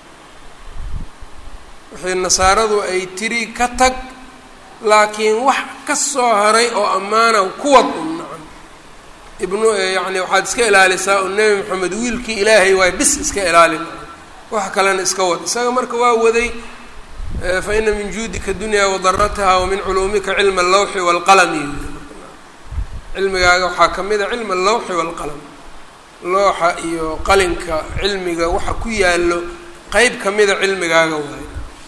wixii nasaaradu ay tiri ka tag laakiin wax ka soo haray oo ammaana kuwad un nacan ibnu yacni waxaad iska ilaalisaa oo nebi moxamed wiilkii ilaahay waay bis iska ilaalin wax kalena iska wad isaga marka waa waday fa ina min juudika dunya wadarataha wa min culuumika cilma allawxi waalqalami cilmigaaga waxaa ka mid a cilma allawxi waalqalam looxa iyo qalinka cilmiga waxa ku yaallo qeyb ka mida cilmigaaga waayo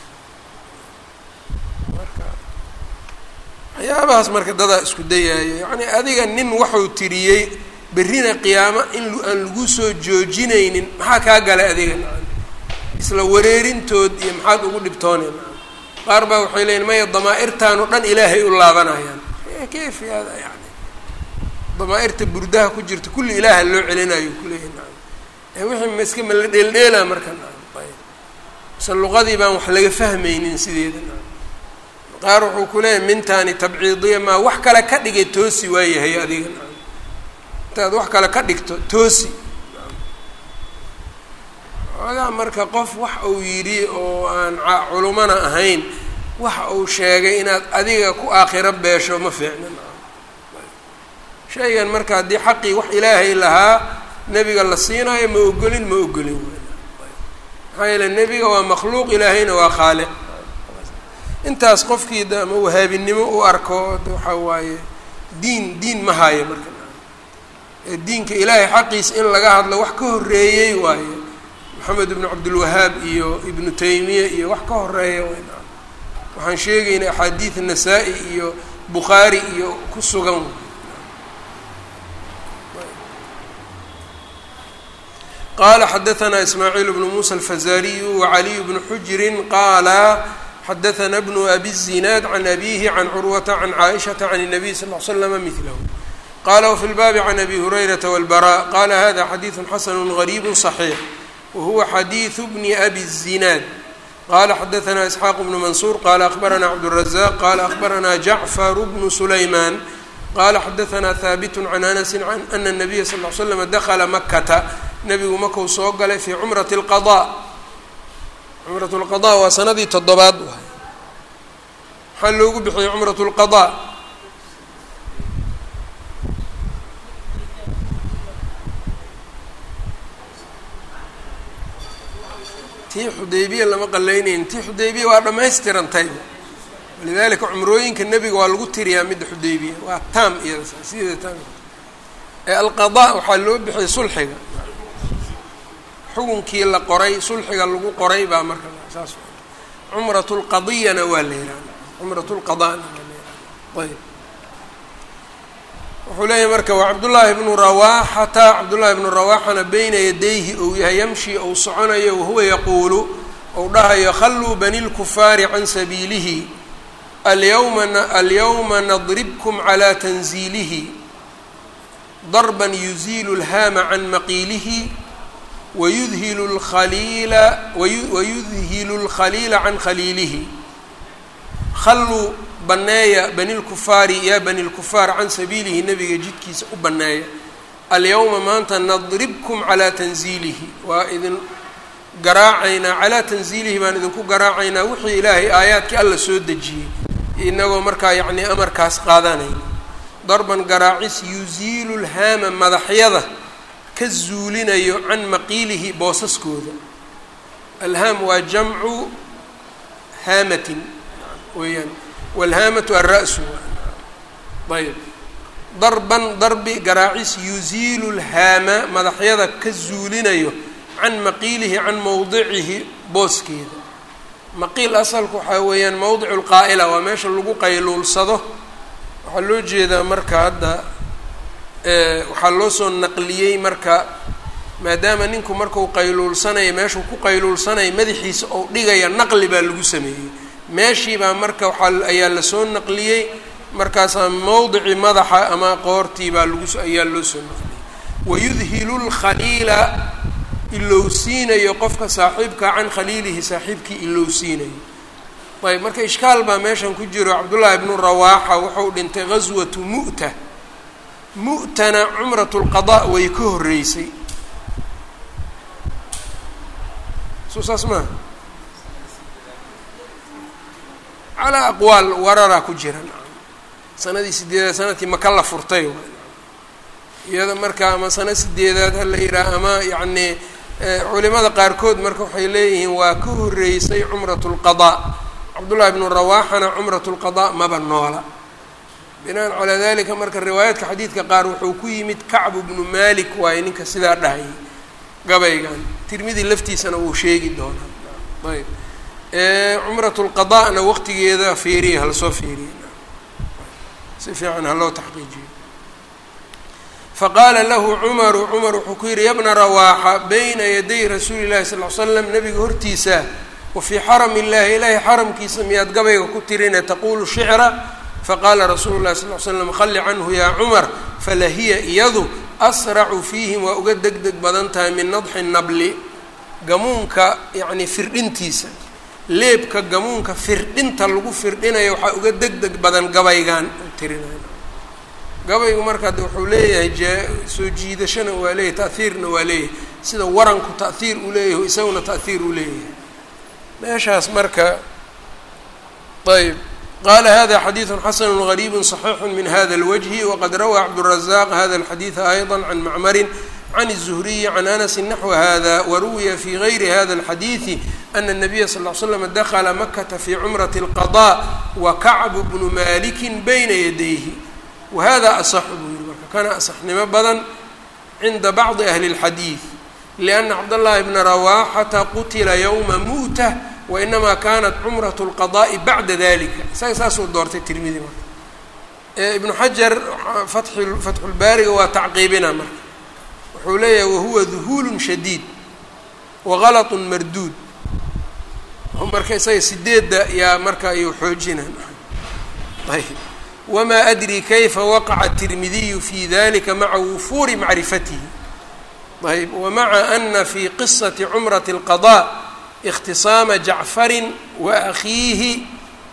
waxyaabahaas marka dadaa isku dayaayo yacni adiga nin waxuu tiriyey berrina qiyaamo in aan lagu soo joojinaynin maxaa kaa galay adiga isla wareerintood iyo maxaad ugu dhibtooneen qaar baa waxay leeyiin maya damaa-irtaan oo dhan ilaahay u laabanayaan kayf hada yani damaa-irta burdaha ku jirta kulli ilaaha loo celinayo kuleeyahy naam wixii ma iska ma la dheeldheelaa marka naam ayb mise luqadii baan wax laga fahmaynin sideeda naam qaar wuxuu ku leeyahay mintaani tabciidiya maa wax kale ka dhigay toosi waayahay adiga naam intaad wax kale ka dhigto toosi ogaa marka qof wax uu yidhi oo aan culumana ahayn wax uu sheegay inaad adiga ku aakhiro beesho ma fiicna shaygan marka haddii xaqii wax ilaahay lahaa nebiga la siinaayo ma ogolin ma ogolin maxaa yeele nebiga waa makhluuq ilaahayna waa khaaliq intaas qofkii de ama wahaabinimo u arko waxaa waaye diin diin ma haayo marka diinka ilaahay xaqiisa in laga hadlo wax ka horreeyey waaye maxamed ibnu cabdilwahaab iyo ibnu taymiya iyo wax ka horeeya waxaan sheegaynay axaadiid nasaa-i iyo bukhaari iyo ku sugan qala xadaثna ismaaciil bnu musa alfazariyu wacaliy bnu xujrin qaala xadaثna bnu abi الzinaad can abihi can curwata can caaishaةa can الnabiy sal ll slama mihlahu qala wfi lbaabi can abi hurayrata wاlbara qala hada xadiiثu xasanu غariib صaxiix whuwa xadiiثu bni abi الzinaad qala xadaثna isxaaq bnu mansuur qala akhbarana cabdالrazaq qala akhbarana jacfar bnu sulayman qala xadaثna haabit can anasi ana الnabiya sal ll slm dakla makata nebigu makau soo galay fii cumrat اlqaضاء cumrat اlqaضاء waa sanadii toddobaad waay maxaa loogu bixiyey cumrat اlqaضاء tii xudaybiya lama qalaynayn tii xudaybiya waa dhammaystirantay walidalika cumrooyinka nebiga waa lagu tiriyaa midda xudaybiya waa taam iyada sideeda taam ee alqadaa waxaa loo bixiyay sulxiga xukunkii la qoray sulxiga lagu qoray baa marka saas cumrat lqadiyana waa la yihahda cumrat lqadana waa la yihahda ayb wuxuu leeyahy marka waa cabdullaahi bnu rawaaxata cabdullaahi bnu rawaaxana beyna yadayhi ou yahay yamshi ou soconayo wahuwa yaquulu ou dhahayo khalluu bani lkufaari can sabiilihi alyawma alyawma nadribkum calaa tanziilihi darban yuziilu lhaama can maqiilihi wayudhilu lkhaliila wayudhilu lkhaliila can khaliilihi khalluu banneeya bani lkufaari yaa bani lkufaar can sabiilihi nebiga jidkiisa u banneeya alyawma maanta nadribkum calaa tanziilihi waa idin garaacaynaa calaa tanziilihi baan idinku garaacaynaa wixii ilaahay aayaadkii alla soo dejiyey inagoo markaa yacnii amarkaas qaadanayna darban garaacis yuziilu lhaama madaxyada ka zuulinayo can maqiilihi boosaskooda alhaam waa jamcu haamatin weeyaan wlhaamatu alra-su ayb darban darbi garaacis yuziilu lhaama madaxyada ka zuulinayo can maqiilihi can mowdicihi booskeeda maqiil asalku waxaa weeyaan mowdicu lqaa'ila waa meesha lagu qayluulsado waxaa loo jeedaa marka hadda waxaa loo soo naqliyey marka maadaama ninku markuu qayluulsanayo meeshuu ku qayluulsanayo madaxiisa ou dhigaya naqli baa lagu sameeyey meeshiibaa marka waxaa ayaa lasoo naqliyey markaasaa mowdici madaxa ama qoortii baa lagu ayaa loo soo naqliyey wayudhilu lkhaliila ilowsiinayo qofka saaxiibka can khaliilihi saaxiibkii ilowsiinayo ayb marka ishkaal baa meeshan ku jiro cabdullaahi ibnu rawaaxa wuxuu dhintay gaswatu mu'ta mu'tana cumrat lqadaa way ka horreysay soo saas maaha calaa aqwaal wararaa ku jiran sanadii sideedaad sanadkii maka la furtay iyada marka ama sano sideedaad hala yidhaah ama yacnii culimada qaarkood marka waxay leeyihiin waa ka horreysay cumrat lqadaa cabdullahi bnu rawaaxana cumrat lqadaa maba noola binaan calaa dalika marka riwaayaadka xadiidka qaar wuxuu ku yimid kacbu bnu malik waayo ninka sidaa dhahayay gabaygan tirmidi laftiisana wuu sheegi doonaa ayb cumrat lqadaana waqtigeeda feeriya halasoo feeriya si fiican haloo taxqiijiyo faqaala lahu cumaru cumar wuxuu ku yidhi yabna rawaaxa bayna yaday rasuuli llahi sal l slam nabiga hortiisa wa fii xarami illahi ilaahay xaramkiisa miyaad gabayga ku tirine taquulu shicra faqaala rasuulu llahi sal l slam khalli canhu yaa cumar falahiya iyadu asracu fiihim waa uga deg deg badan tahay min nadxi nabli gamuunka yacni firdhintiisa leebka gamuunka firdhinta lagu firdhinayo waxaa uga deg deg badan gabaygan tirinay gabaygu marka de wuxuu leeyahay jee soo jiidashana waa leeyahay ta'hiirna waa leeyahay sida waranku ta'hiir uu leeyahay isaguna ta'hiir uu leeyahay meeshaas marka ayb qala hada xadiiثu xasanu غariibu صaxiixu min hada اlwجhi waqad rawى cabdالrazaq hada اlxadiiثa ayضا can macmari can الزhriyi can anasi naxو hada waruwiya fi gayri hada اlxadiiثi ana الnabiya sal ll slam dakla makata fi cumraة الqaضاء wakacbu bnu maliki bayna yadayhi wahada asaxu buu yihi marka kana asaxnimo badan cinda bacdi ahli اlxadiiث liأna cabdالlahi bna rawaxata qutila ywma mu'tة wainamaa kanat cumraة اlqaضاءi bacda dalika isaga saasuu doortay tirmidi marka ibnu xajar fatxulbaariga waa tacqiibina marka wuxuu leeyahay wahuwa duhuul shadiid wagalaط marduud marka isaga sideedda yaa marka ayuu xoojina ayb wma adri kayfa waqaca الtirmidiyu fi dalika maca wufuuri macrifatihi ayb wamaca ana fi qisaةi cumraة الqaضاء اkhtisaama jacfari waakhiihi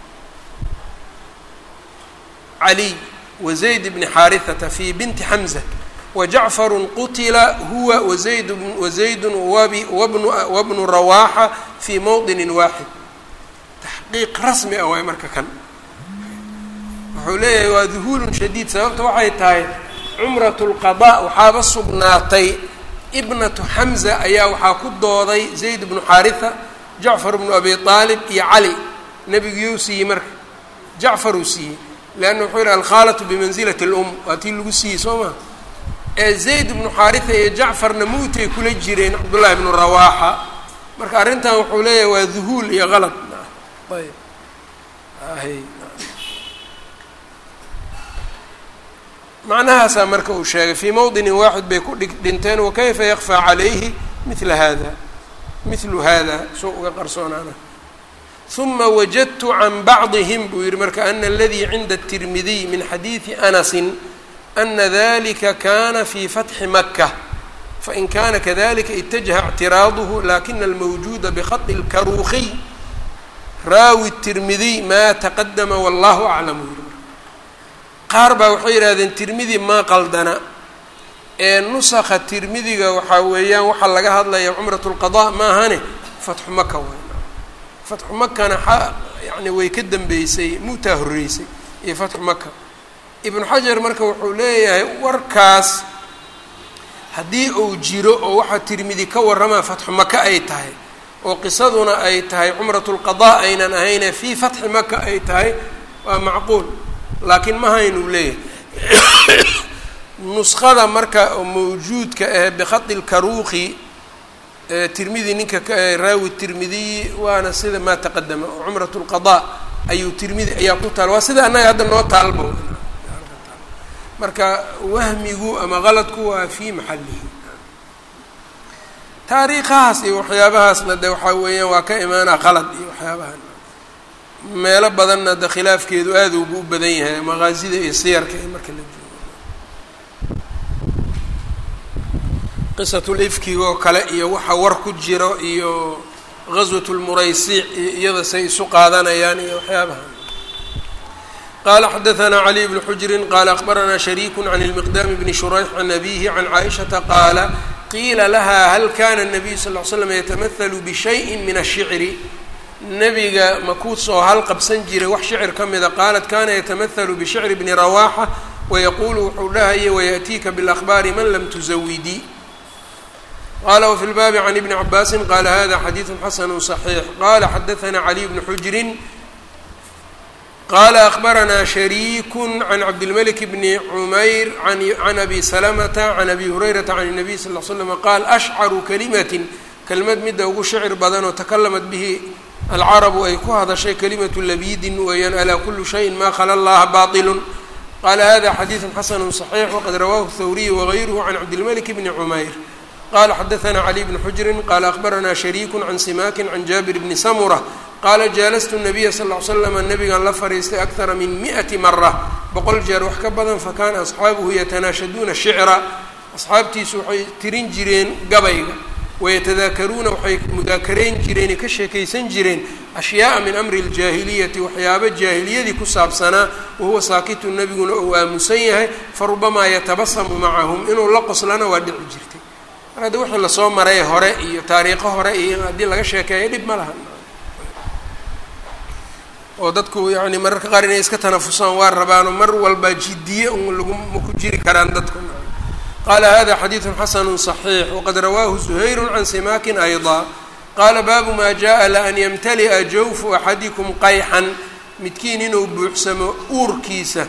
caliy wazayd bni xaariثata fi binti xamزة wajacfaru qutila huwa wazayd wazaydu wabnu rawaaxa fi mowطini waaxid taxqiiq rasmi ah waay marka kan wuxuu leeyahay waa duhuulun shadiid sababta waxay tahay cumrat اlqaضاء waxaaba sugnaatay ibnatu xamza ayaa waxaa ku dooday zayd bnu xaariثa jacfar bnu abi aalib iyo cali nebigiyuu siiyey marka jacfaruu siiyey leanna wuxuu yihi alkhaalatu bimansilati اlum waa tii lagu siiyey soo maa ee zayd bnu xaariثa iyo jacfarna muutay kula jireen cabdullahi bnu rawaaxa marka arrintan wuxuu leeyahay waa duhuul iyo qalad ayb macnahaasaa marka uu sheegay fii mowdinin waaxid bay ku dhinteen wakayfa yakfaa calayhi mila hada mithlu hada soo uga qarsoonaana uma wajadtu can bacdihim buu yihi marka ana aladii cinda الtirmidiy min xadiidi anasin ana dalika kana fi fatxi maka fain kana kadalika itajaha اctiraaduhu lakina almawjuuda bkhaطi اlkaruukiy raawi الtirmidiy ma taqadama wallahu aclam buu yihi qaar baa waxay yidhahdeen tirmidi maa qaldana ee nusakha tirmidiga waxaa weeyaan waxaa laga hadlaya cumrat lqadaa maahane fatxu maka way fatxu makana yani way ka dambeysay muutaa horreysay iyo fatxu maka ibnu xajar marka wuxuu leeyahay warkaas haddii uu jiro oo waxaa tirmidi ka warramaa fatxu maka ay tahay oo qisaduna ay tahay cumrat lqadaa aynan ahayne fii fatxi maka ay tahay waa macquul laakiin ma haynuu leeyahay nuskhada marka mawjuudka ah bikhadi lkaruuqi tirmidi ninka raawi tirmidiyi waana sida maa taqadama oo cumrat lqadaa ayuu tirmidi ayaa ku taal waa sida annaga hadda noo taalbo marka wahmigu ama qaladku waa fii maxalihi taariikhahaas iyo waxyaabahaasna de waxaa weeyaan waa ka imaanaa qalad iyo waxyaabahan meelo badanna de khilaafkeedu aada ugu u badan yahay maqaasida iyo siyarka iyo marka la joogo qisatulifkiga oo kale iyo waxa war ku jiro iyo gaswat lmuraysiic iyo iyada say isu qaadanayaan iyo waxyaabahan qala xadaثna cli bn xujri qala akbarana shariik can اlmiqdam bni shurayx can abihi can caaishaةa qaala qiila laha hal kana الnabiyu sal ly slam yatamahalu bishayءi min الshicri nebiga makuus oo hal qabsan jiray wax shicir ka mida qaalat kana yatamahalu bishicri bni rawaxa wayaqulu wuxuu dhahayay wayaأtiika bاlأkhbaari man lam tuzawidii qala wfi lbaabi can ibni cabaasi qala hada xadiiثu xasanu صaxiix qala xadaثna caliy bni xujri qala akbarana shariik can cabdilmalik bni cumayr can abi salamata can abi hurayrata can الnabiy sal l slm qaal ashcaru kalimatin kelmad midda ugu shicir badan oo takalamat bihi alcarabu ay ku hadashay kalimatu labidin weeyaan alaa kulu shayin ma khala llaha baطilu qala hada xadiiثu xasanu صaxiix waqad rawahu thawriy wغayruhu can cabdilmalik bni cumayr qala xadaثna cli bn xujri qala akbarana shariik can simakin can jaabir bni samura qaala jaalastu nabiya sal ll ly slam nabigan la fariistay akara min mi'ati mara boqol jeer wax ka badan fakana asxaabuhu yatanaashaduuna shicra asxaabtiisu waxay tirin jireen gabayga wayatadaakaruuna waxay mudaakarayn jireen ka sheekaysan jireen ashyaaa min amri اljaahiliyati waxyaaba jaahiliyadii ku saabsanaa wahuwa saakitu nebiguna ou aamusan yahay farubamaa yatabasamu macahum inuu la qoslana waa dhici jirtay mar hadda wixii lasoo maray hore iyo taariikho hore iyo haddii laga sheekeeyo dhib ma laha oo dadku yani mararka qaar inay iska tanafusaan waa rabaano mar walba jidiye un lagu ma ku jiri karaan dadku qala hada xadiiثu xasanu صaxiix waqad rawaahu زuhayru can simakin ayضا qaala baabu ma jaءa laan ymtali'a jawfu axadikum qayxan midkiin inuu buuxsamo uurkiisa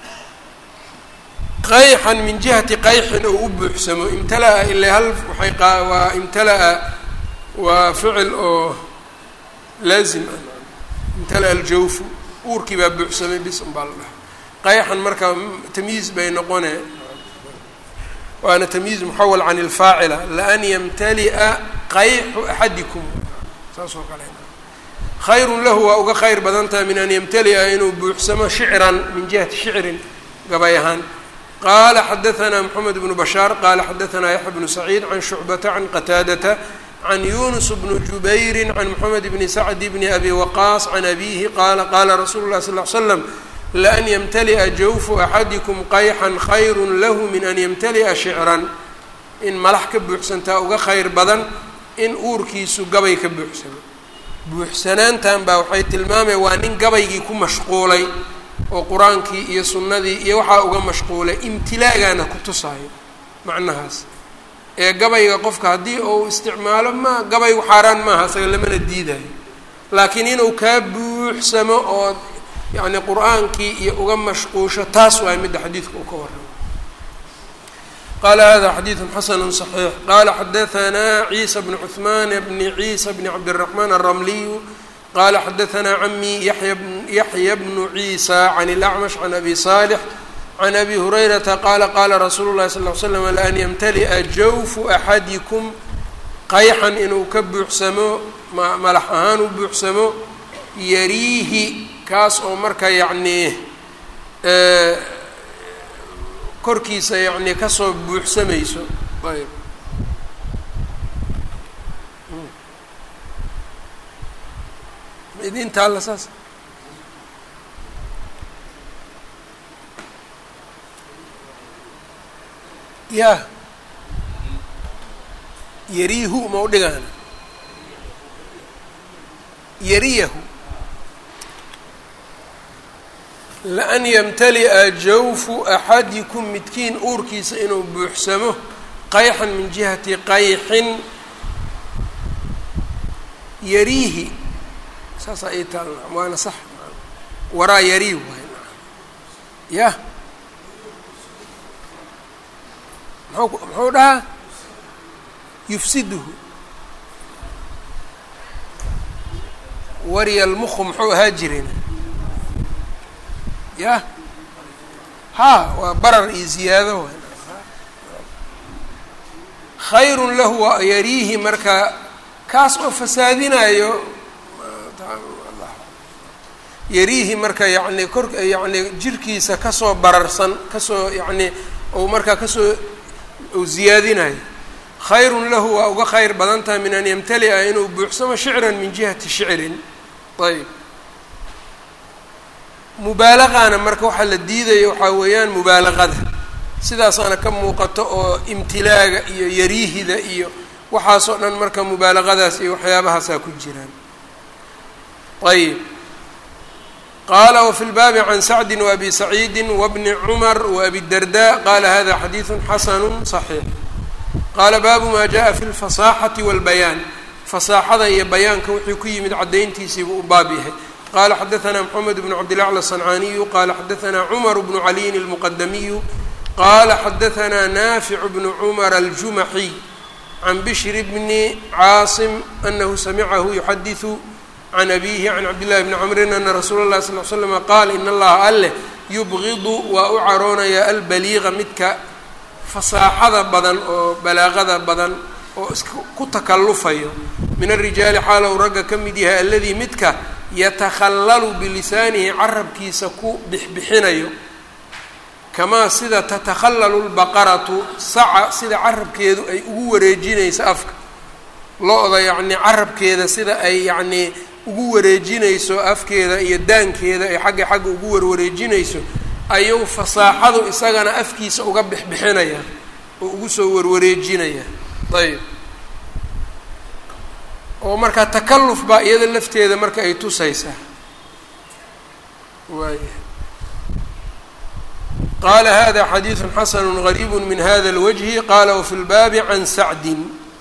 qayxan min jihati qayxin ou u buuxsamo imtala'a ila hal waay waa imtala'a waa ficil oo laazim ah imtala aljawfu uurkii baa buuxsamay bis un baa la dhaha qayxan marka tamyiiz bay noqone waana tamyiiz muxawal can ilfaacila laan yamtali'a qayxu axadikum saas oo kale khayrun lahu waa uga khayr badan tahay min an yamtali'a inuu buuxsamo shicran min jihati shicrin gabay ahaan qala xadaثna mxamed bnu bashaar qala xadaثna yaxya bnu saciid can shucbata can qataadata can yunus bni jubayri can moxamed bni sacdi bni abi waqaas can abihi qaala qaala rasuulu lah sal l slam laan ymtali'a jawfu axadikum qayxan khayru lahu min an ymtali'a shicran in malax ka buuxsantaa uga khayr badan in uurkiisu gabay ka buuxsamo buuxsanaantan baa waxay tilmaamaya waa nin gabaygii ku mashquulay oo qur-aankii iyo sunnadii iyo waxaa uga mashquulay imtilaagaana ku tusaayo macnahaas ee gabayga qofka haddii uu isticmaalo ma gabaygu xaaraan maaha isaga lamana diidayo laakiin inuu kaa buuxsamo oo yacni qur-aankii iyo uga mashquusho taas waay midda xadiidka uu ka warramo qala hada xadiidu xasanu صaxiix qala xadaثna ciisa bnu cuثman bni ciisa bni cabdالرaحman الramliyu qala xadaثna cami yaxya bnu ciisa can اlأcmash can abi صالح can abi hurayrata qaala qaala rasuulu llahi sal ly slam laan yamtali'a jawfu axadikum qayxan inuu ka buuxsamo malax ahaan u buuxsamo yariihi kaas oo marka yacnii korkiisa yacnii kasoo buuxsamayso ayb idinta alla saas ya yariihu ma u dhigaana yariyahu laan yamtali'a jawfu axadikum midkiin uurkiisa inuu buuxsamo qayxan min jihati qayxin yariihi saasaa ii taal waana sax waraa yariih waay yah mxuu muxuu dhahaa yufsiduhu warya lmuku muxuu ahaa jireen yah ha waa barar iyo ziyaado w khayrun lahu waa yariihi marka kaas oo fasaadinayo yariihi marka yani kor yani jirkiisa kasoo bararsan kasoo yani ou markaa kasoo ou ziyaadinayo khayrun lahu waa uga khayr badan tahay min an yamtali'a inuu buuxsamo shicran min jihati shicrin ayb mubaalaqaana marka waxaa la diidaya waxaa weeyaan mubaalaqada sidaasaana ka muuqato oo imtilaaga iyo yariihida iyo waxaasoo dhan marka mubaalaqadaas iyo waxyaabahaasaa ku jiraan ayb qaala wfi lbaabi can sacdi waabi saciidi wabni cumar waabi darda qaala hada xadiidu xasanu صaxiix qaala baabu ma jaءa fi lfasaaxati wاlbayaan fasaaxada iyo bayaanka wuxuu ku yimid caddayntiisiibuu u baab yahay qala xadaثna mxamed bn cabdilacla الصancaniyu qala xadaثna cmar bnu caliyin الmuqadamiyu qala xadaثna nafic bnu cmar aljumaxi can bishri bni caasim anahu samicahu yuxadiثu can abihi can cabdillahi bni camrin ana rasuula اlahi sal l slama qaal in allaha alleh yubgidu waa u caroonaya albaliiqa midka fasaaxada badan oo balaaqada badan oo isku takallufayo min arijaali xaalow ragga ka mid yahay aladii midka yatakhallalu bilisaanihi carabkiisa ku bixbixinayo kamaa sida tatakhallalu lbaqaratu saca sida carabkeedu ay ugu wareejinayso afka lo-da yacnii carabkeeda sida ay yacnii ugu wareejinayso afkeeda iyo daankeeda ay xagga xagga ugu warwareejinayso ayuu fasaaxadu isagana afkiisa uga bixbixinaya oo ugu soo warwareejinaya ayb oo markaa takalluf baa iyada lafteeda marka ay tusaysaa waaya qaala hada xadiidu xasanu gariibu min hada اlwajhi qala wafi lbaabi can sacdin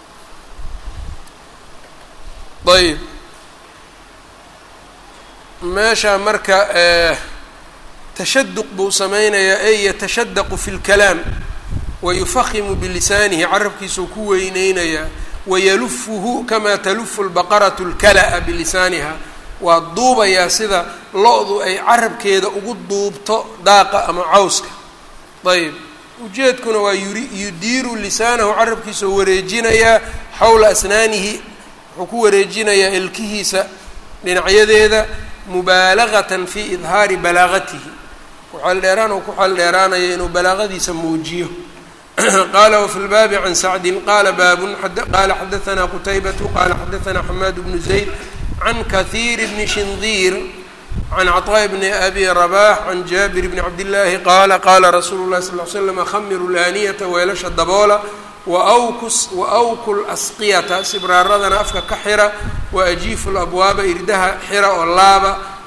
ayb meesha marka tashaduq buu sameynayaa ey yatashadaqu fi اlkalaam wayufahimu bilisaanihi carabkiisuu ku weyneynayaa wayalufuhu kamaa talufu lbaqaratu lkala-a bilisaaniha waa duubayaa sida lo-du ay carabkeeda ugu duubto daaqa ama cawska ayb ujeedkuna waa yuri yudiiru lisaanahu carabkiisao wareejinayaa xawla asnaanihi wuxuu ku wareejinayaa ilkihiisa dhinacyadeeda mubaalagatan fi idhaari balaagatihi kuxeeldheeraan uu ku xeeldheeraanaya inuu balaaqadiisa muujiyo qala wfi lbaabi can sacdin qala baabun qala xadaثna qutaybatu qala xadaثna xamaad bnu zayd can kahiir bni shindiir can cطاء bni abi rabax can jaabir bni cabdillaahi qaala qala rasuulu lahi sal l slam khamiru laaniyata weelasha daboola waawkus waawku lasqiyata sibraaradana afka ka xira waajiifu labwaaba irdaha xira oo laaba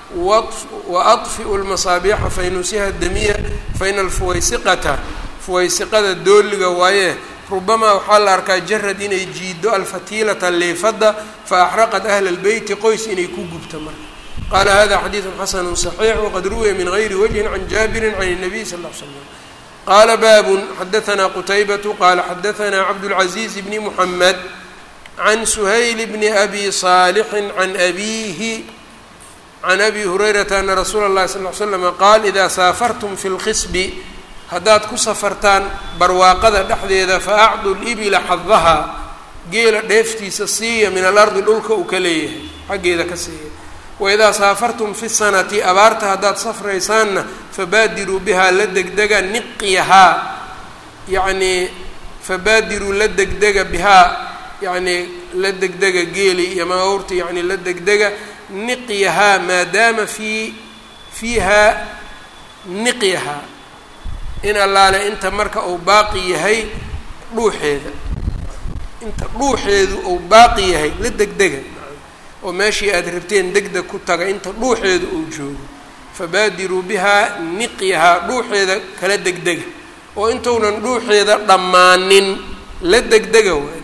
waadfi'u lmasaabiixa faynusiha damiya faina alfuwaysiqata fuwaysiqada dooliga waaye rubamaa waxaa la arkaa jarad inay jiido alfatiilata leefadda fa axraqat ahla lbeyti qoys inay ku gubto marka qaala hada xadiidu xasanu صaxiix waqad ruwiya min gayri wajhin can jaabirin can الnabiy sal ll l slam qaala baabun xadaثna qutaybatu qala xadaثna cabdاlcaزiiz bni muxamed can suhayl bni abi صaalixin can abihi can abi hurayrata ana rasuula اllahi sal l slama qaal ida saafartum fi اlkhisbi haddaad ku safartaan barwaaqada dhexdeeda fa acdu libila xadahaa geela dheeftiisa siiya min alardi dhulka uu ka leeyahay xaggeeda ka siiya waidaa saafartum fi sanati abaarta haddaad safraysaanna fabaadiruu bihaa la degdega niqyahaa yacnii fabaadiruu la degdega bihaa yacnii la degdega geeli iyo maawrta yacni la degdega niqyahaa maadaama fii fiihaa niqyahaa in allaale inta marka uu baaqi yahay dhuuxeeda inta dhuuxeedu uu baaqi yahay la degdega oo meeshii aada rabteen degdeg ku taga inta dhuuxeedu uu joogo fabaadiruu bihaa niqyahaa dhuuxeeda kala degdega oo intuunan dhuuxeeda dhammaanin la degdega wayn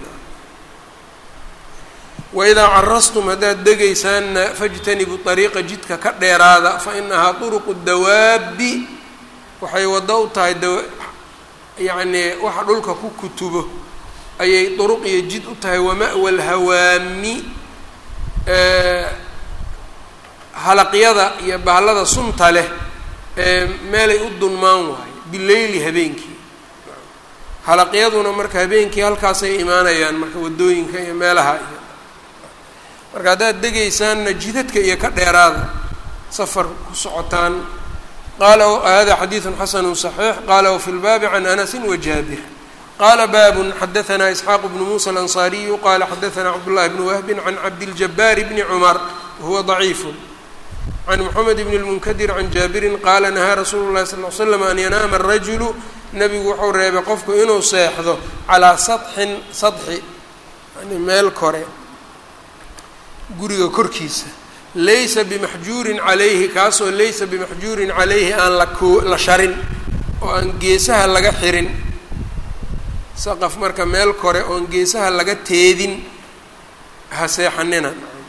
waidaa carastum haddaad degaysaanna fajtanibuu ariiqa jidka ka dheeraada fa inahaa turuqu dawaabi waxay waddo u tahay da yacnii waxa dhulka ku kutubo ayay duruq iyo jid u tahay wama-wa lhawaami halaqyada iyo baallada sunta leh ee meelay u dunmaan waayo bileyli habeenkii halaqyaduna marka habeenkii halkaasay imaanayaan marka waddooyinka iyo meelaha iyo marka haddaad degaysaanna jidadka iyo ka dheeraada safar ku socotaan qaala hada xadiidun xasanu صaxiix qaala wafi lbaabi can anasi wajaabir qala baabun xadaثna isxaaq bnu musa alanصariyu qala xadaثna cabdullahi bni wahbin can cabdiljabaari bni cumar wahuwa ضaciif can mxamed bn اlmunkadir can jaabirin qaala nahaa rasuulu اlahi sal l slam an yanaama الrajulu nebigu wuxuu reebay qofku inuu seexdo calaa saطxin sadxi yani meel kore guriga korkiisa laysa bimaxjuurin calayhi kaasoo laysa bimaxjuurin calayhi aan lakoo la sharin oo aan geesaha laga xirin saqaf marka meel kore oon geesaha laga teedin ha seexanina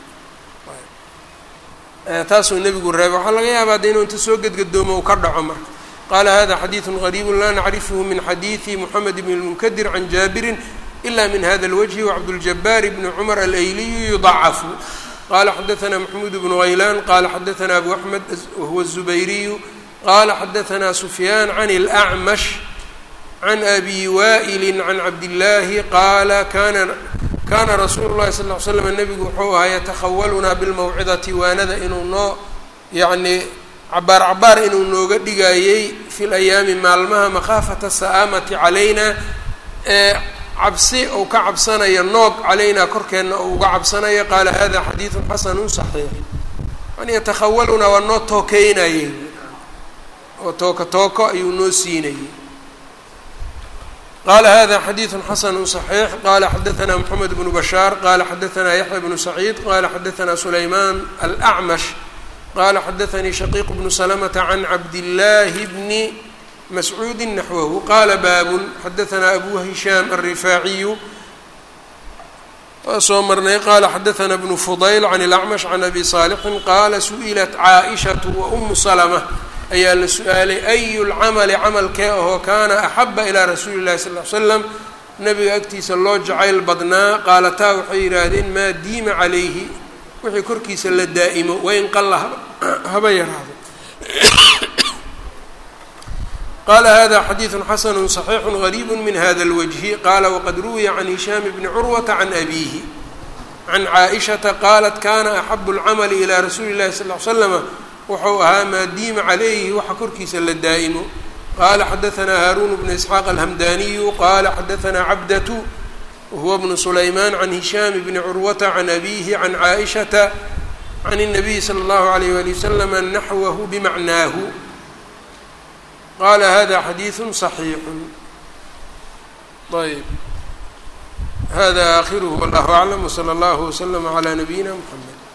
taasuu nebigu reebay waxaa laga yaabaa de inuu inta soo gedgadoomo uu ka dhaco marka qaala hada xadiidu qariibu laa nacrifhu min xadiidi moxamed bn lmunkadir can jaabirin ila min hada اlwجhi wcabduljabaar bni cumar alayliyu yudacafu qala xadaثna maxmuud bnu haylaan qala xadaثna abu axmed wahuwa الzubayriyu qala xadaثna sufyaan can اlأcmash can abi waa'ili can cabdillaahi qaala kana kaana rasuulu llahi sal ll ly slam nebigu wuxuu ahaa yatakhawalunaa bilmawcidati waanada inuu noo yacnii cabaar cabaar inuu nooga dhigayey fi layaami maalmaha makhaafata sa'aamati calayna ee cabsi ou ka cabsanaya noog calaynaa korkeenna ou uga cabsanaya qaala hada xadiidun xasanun saxiix yani yatakhawalunaa waa noo tookeynayey oo tooko tooko ayuu noo siinayey qala hada xadiidu xasanu صaxiix qala xadaثna mxamed bnu bashaar qala xadaثna yaxya bnu saciid qala xadaثna sulayman alأcmash qala xadaثanii shaqiiq bnu slmta can cabdillaahi bni mascuudi naxwahu qala baabun xadaثna abu hishaam alrifaaciyu waa soo marnay qala xadaثna bnu fudayl can اlأcmash can abi صaalixin qala su'ilat caaئishaة wأmu slmة ayaa la su-aalay ayu lcamali camalkee ahoo kaana axaba ilaa rasuuli llahi sal ly slam nabiga agtiisa loo jacayl badnaa qaalataa waxay yidhaahdeen maa diima calayhi wixii korkiisa la daa'imo wain qalla haba yaraado qala hada xadiidu xasanu صaxiixu gariibu min hada اlwجhi qala waqad ruwiya can hishaam bni curwata can abiihi can caaئishata qaalat kana axabu اlcamali ilaa rasuuli اllahi sal ly slama wuxuu ahaa maa diima calayhi waxa korkiisa la daa'imo qala xadaثna haaruun bnu isxaaq alhamdaniyu qala xadaثna cabdatu wahuwa bnu sulayman can hishaam bni curwata can abihi can caaئishata can الnabiyi slى اllahu عalayh wali waslama naxwahu bimacnaahu qala hada xadiiثu صaxiixu ayb hada akhiruhu wallahu aclam wslى اllahu wslama عlى nabiyina mxamed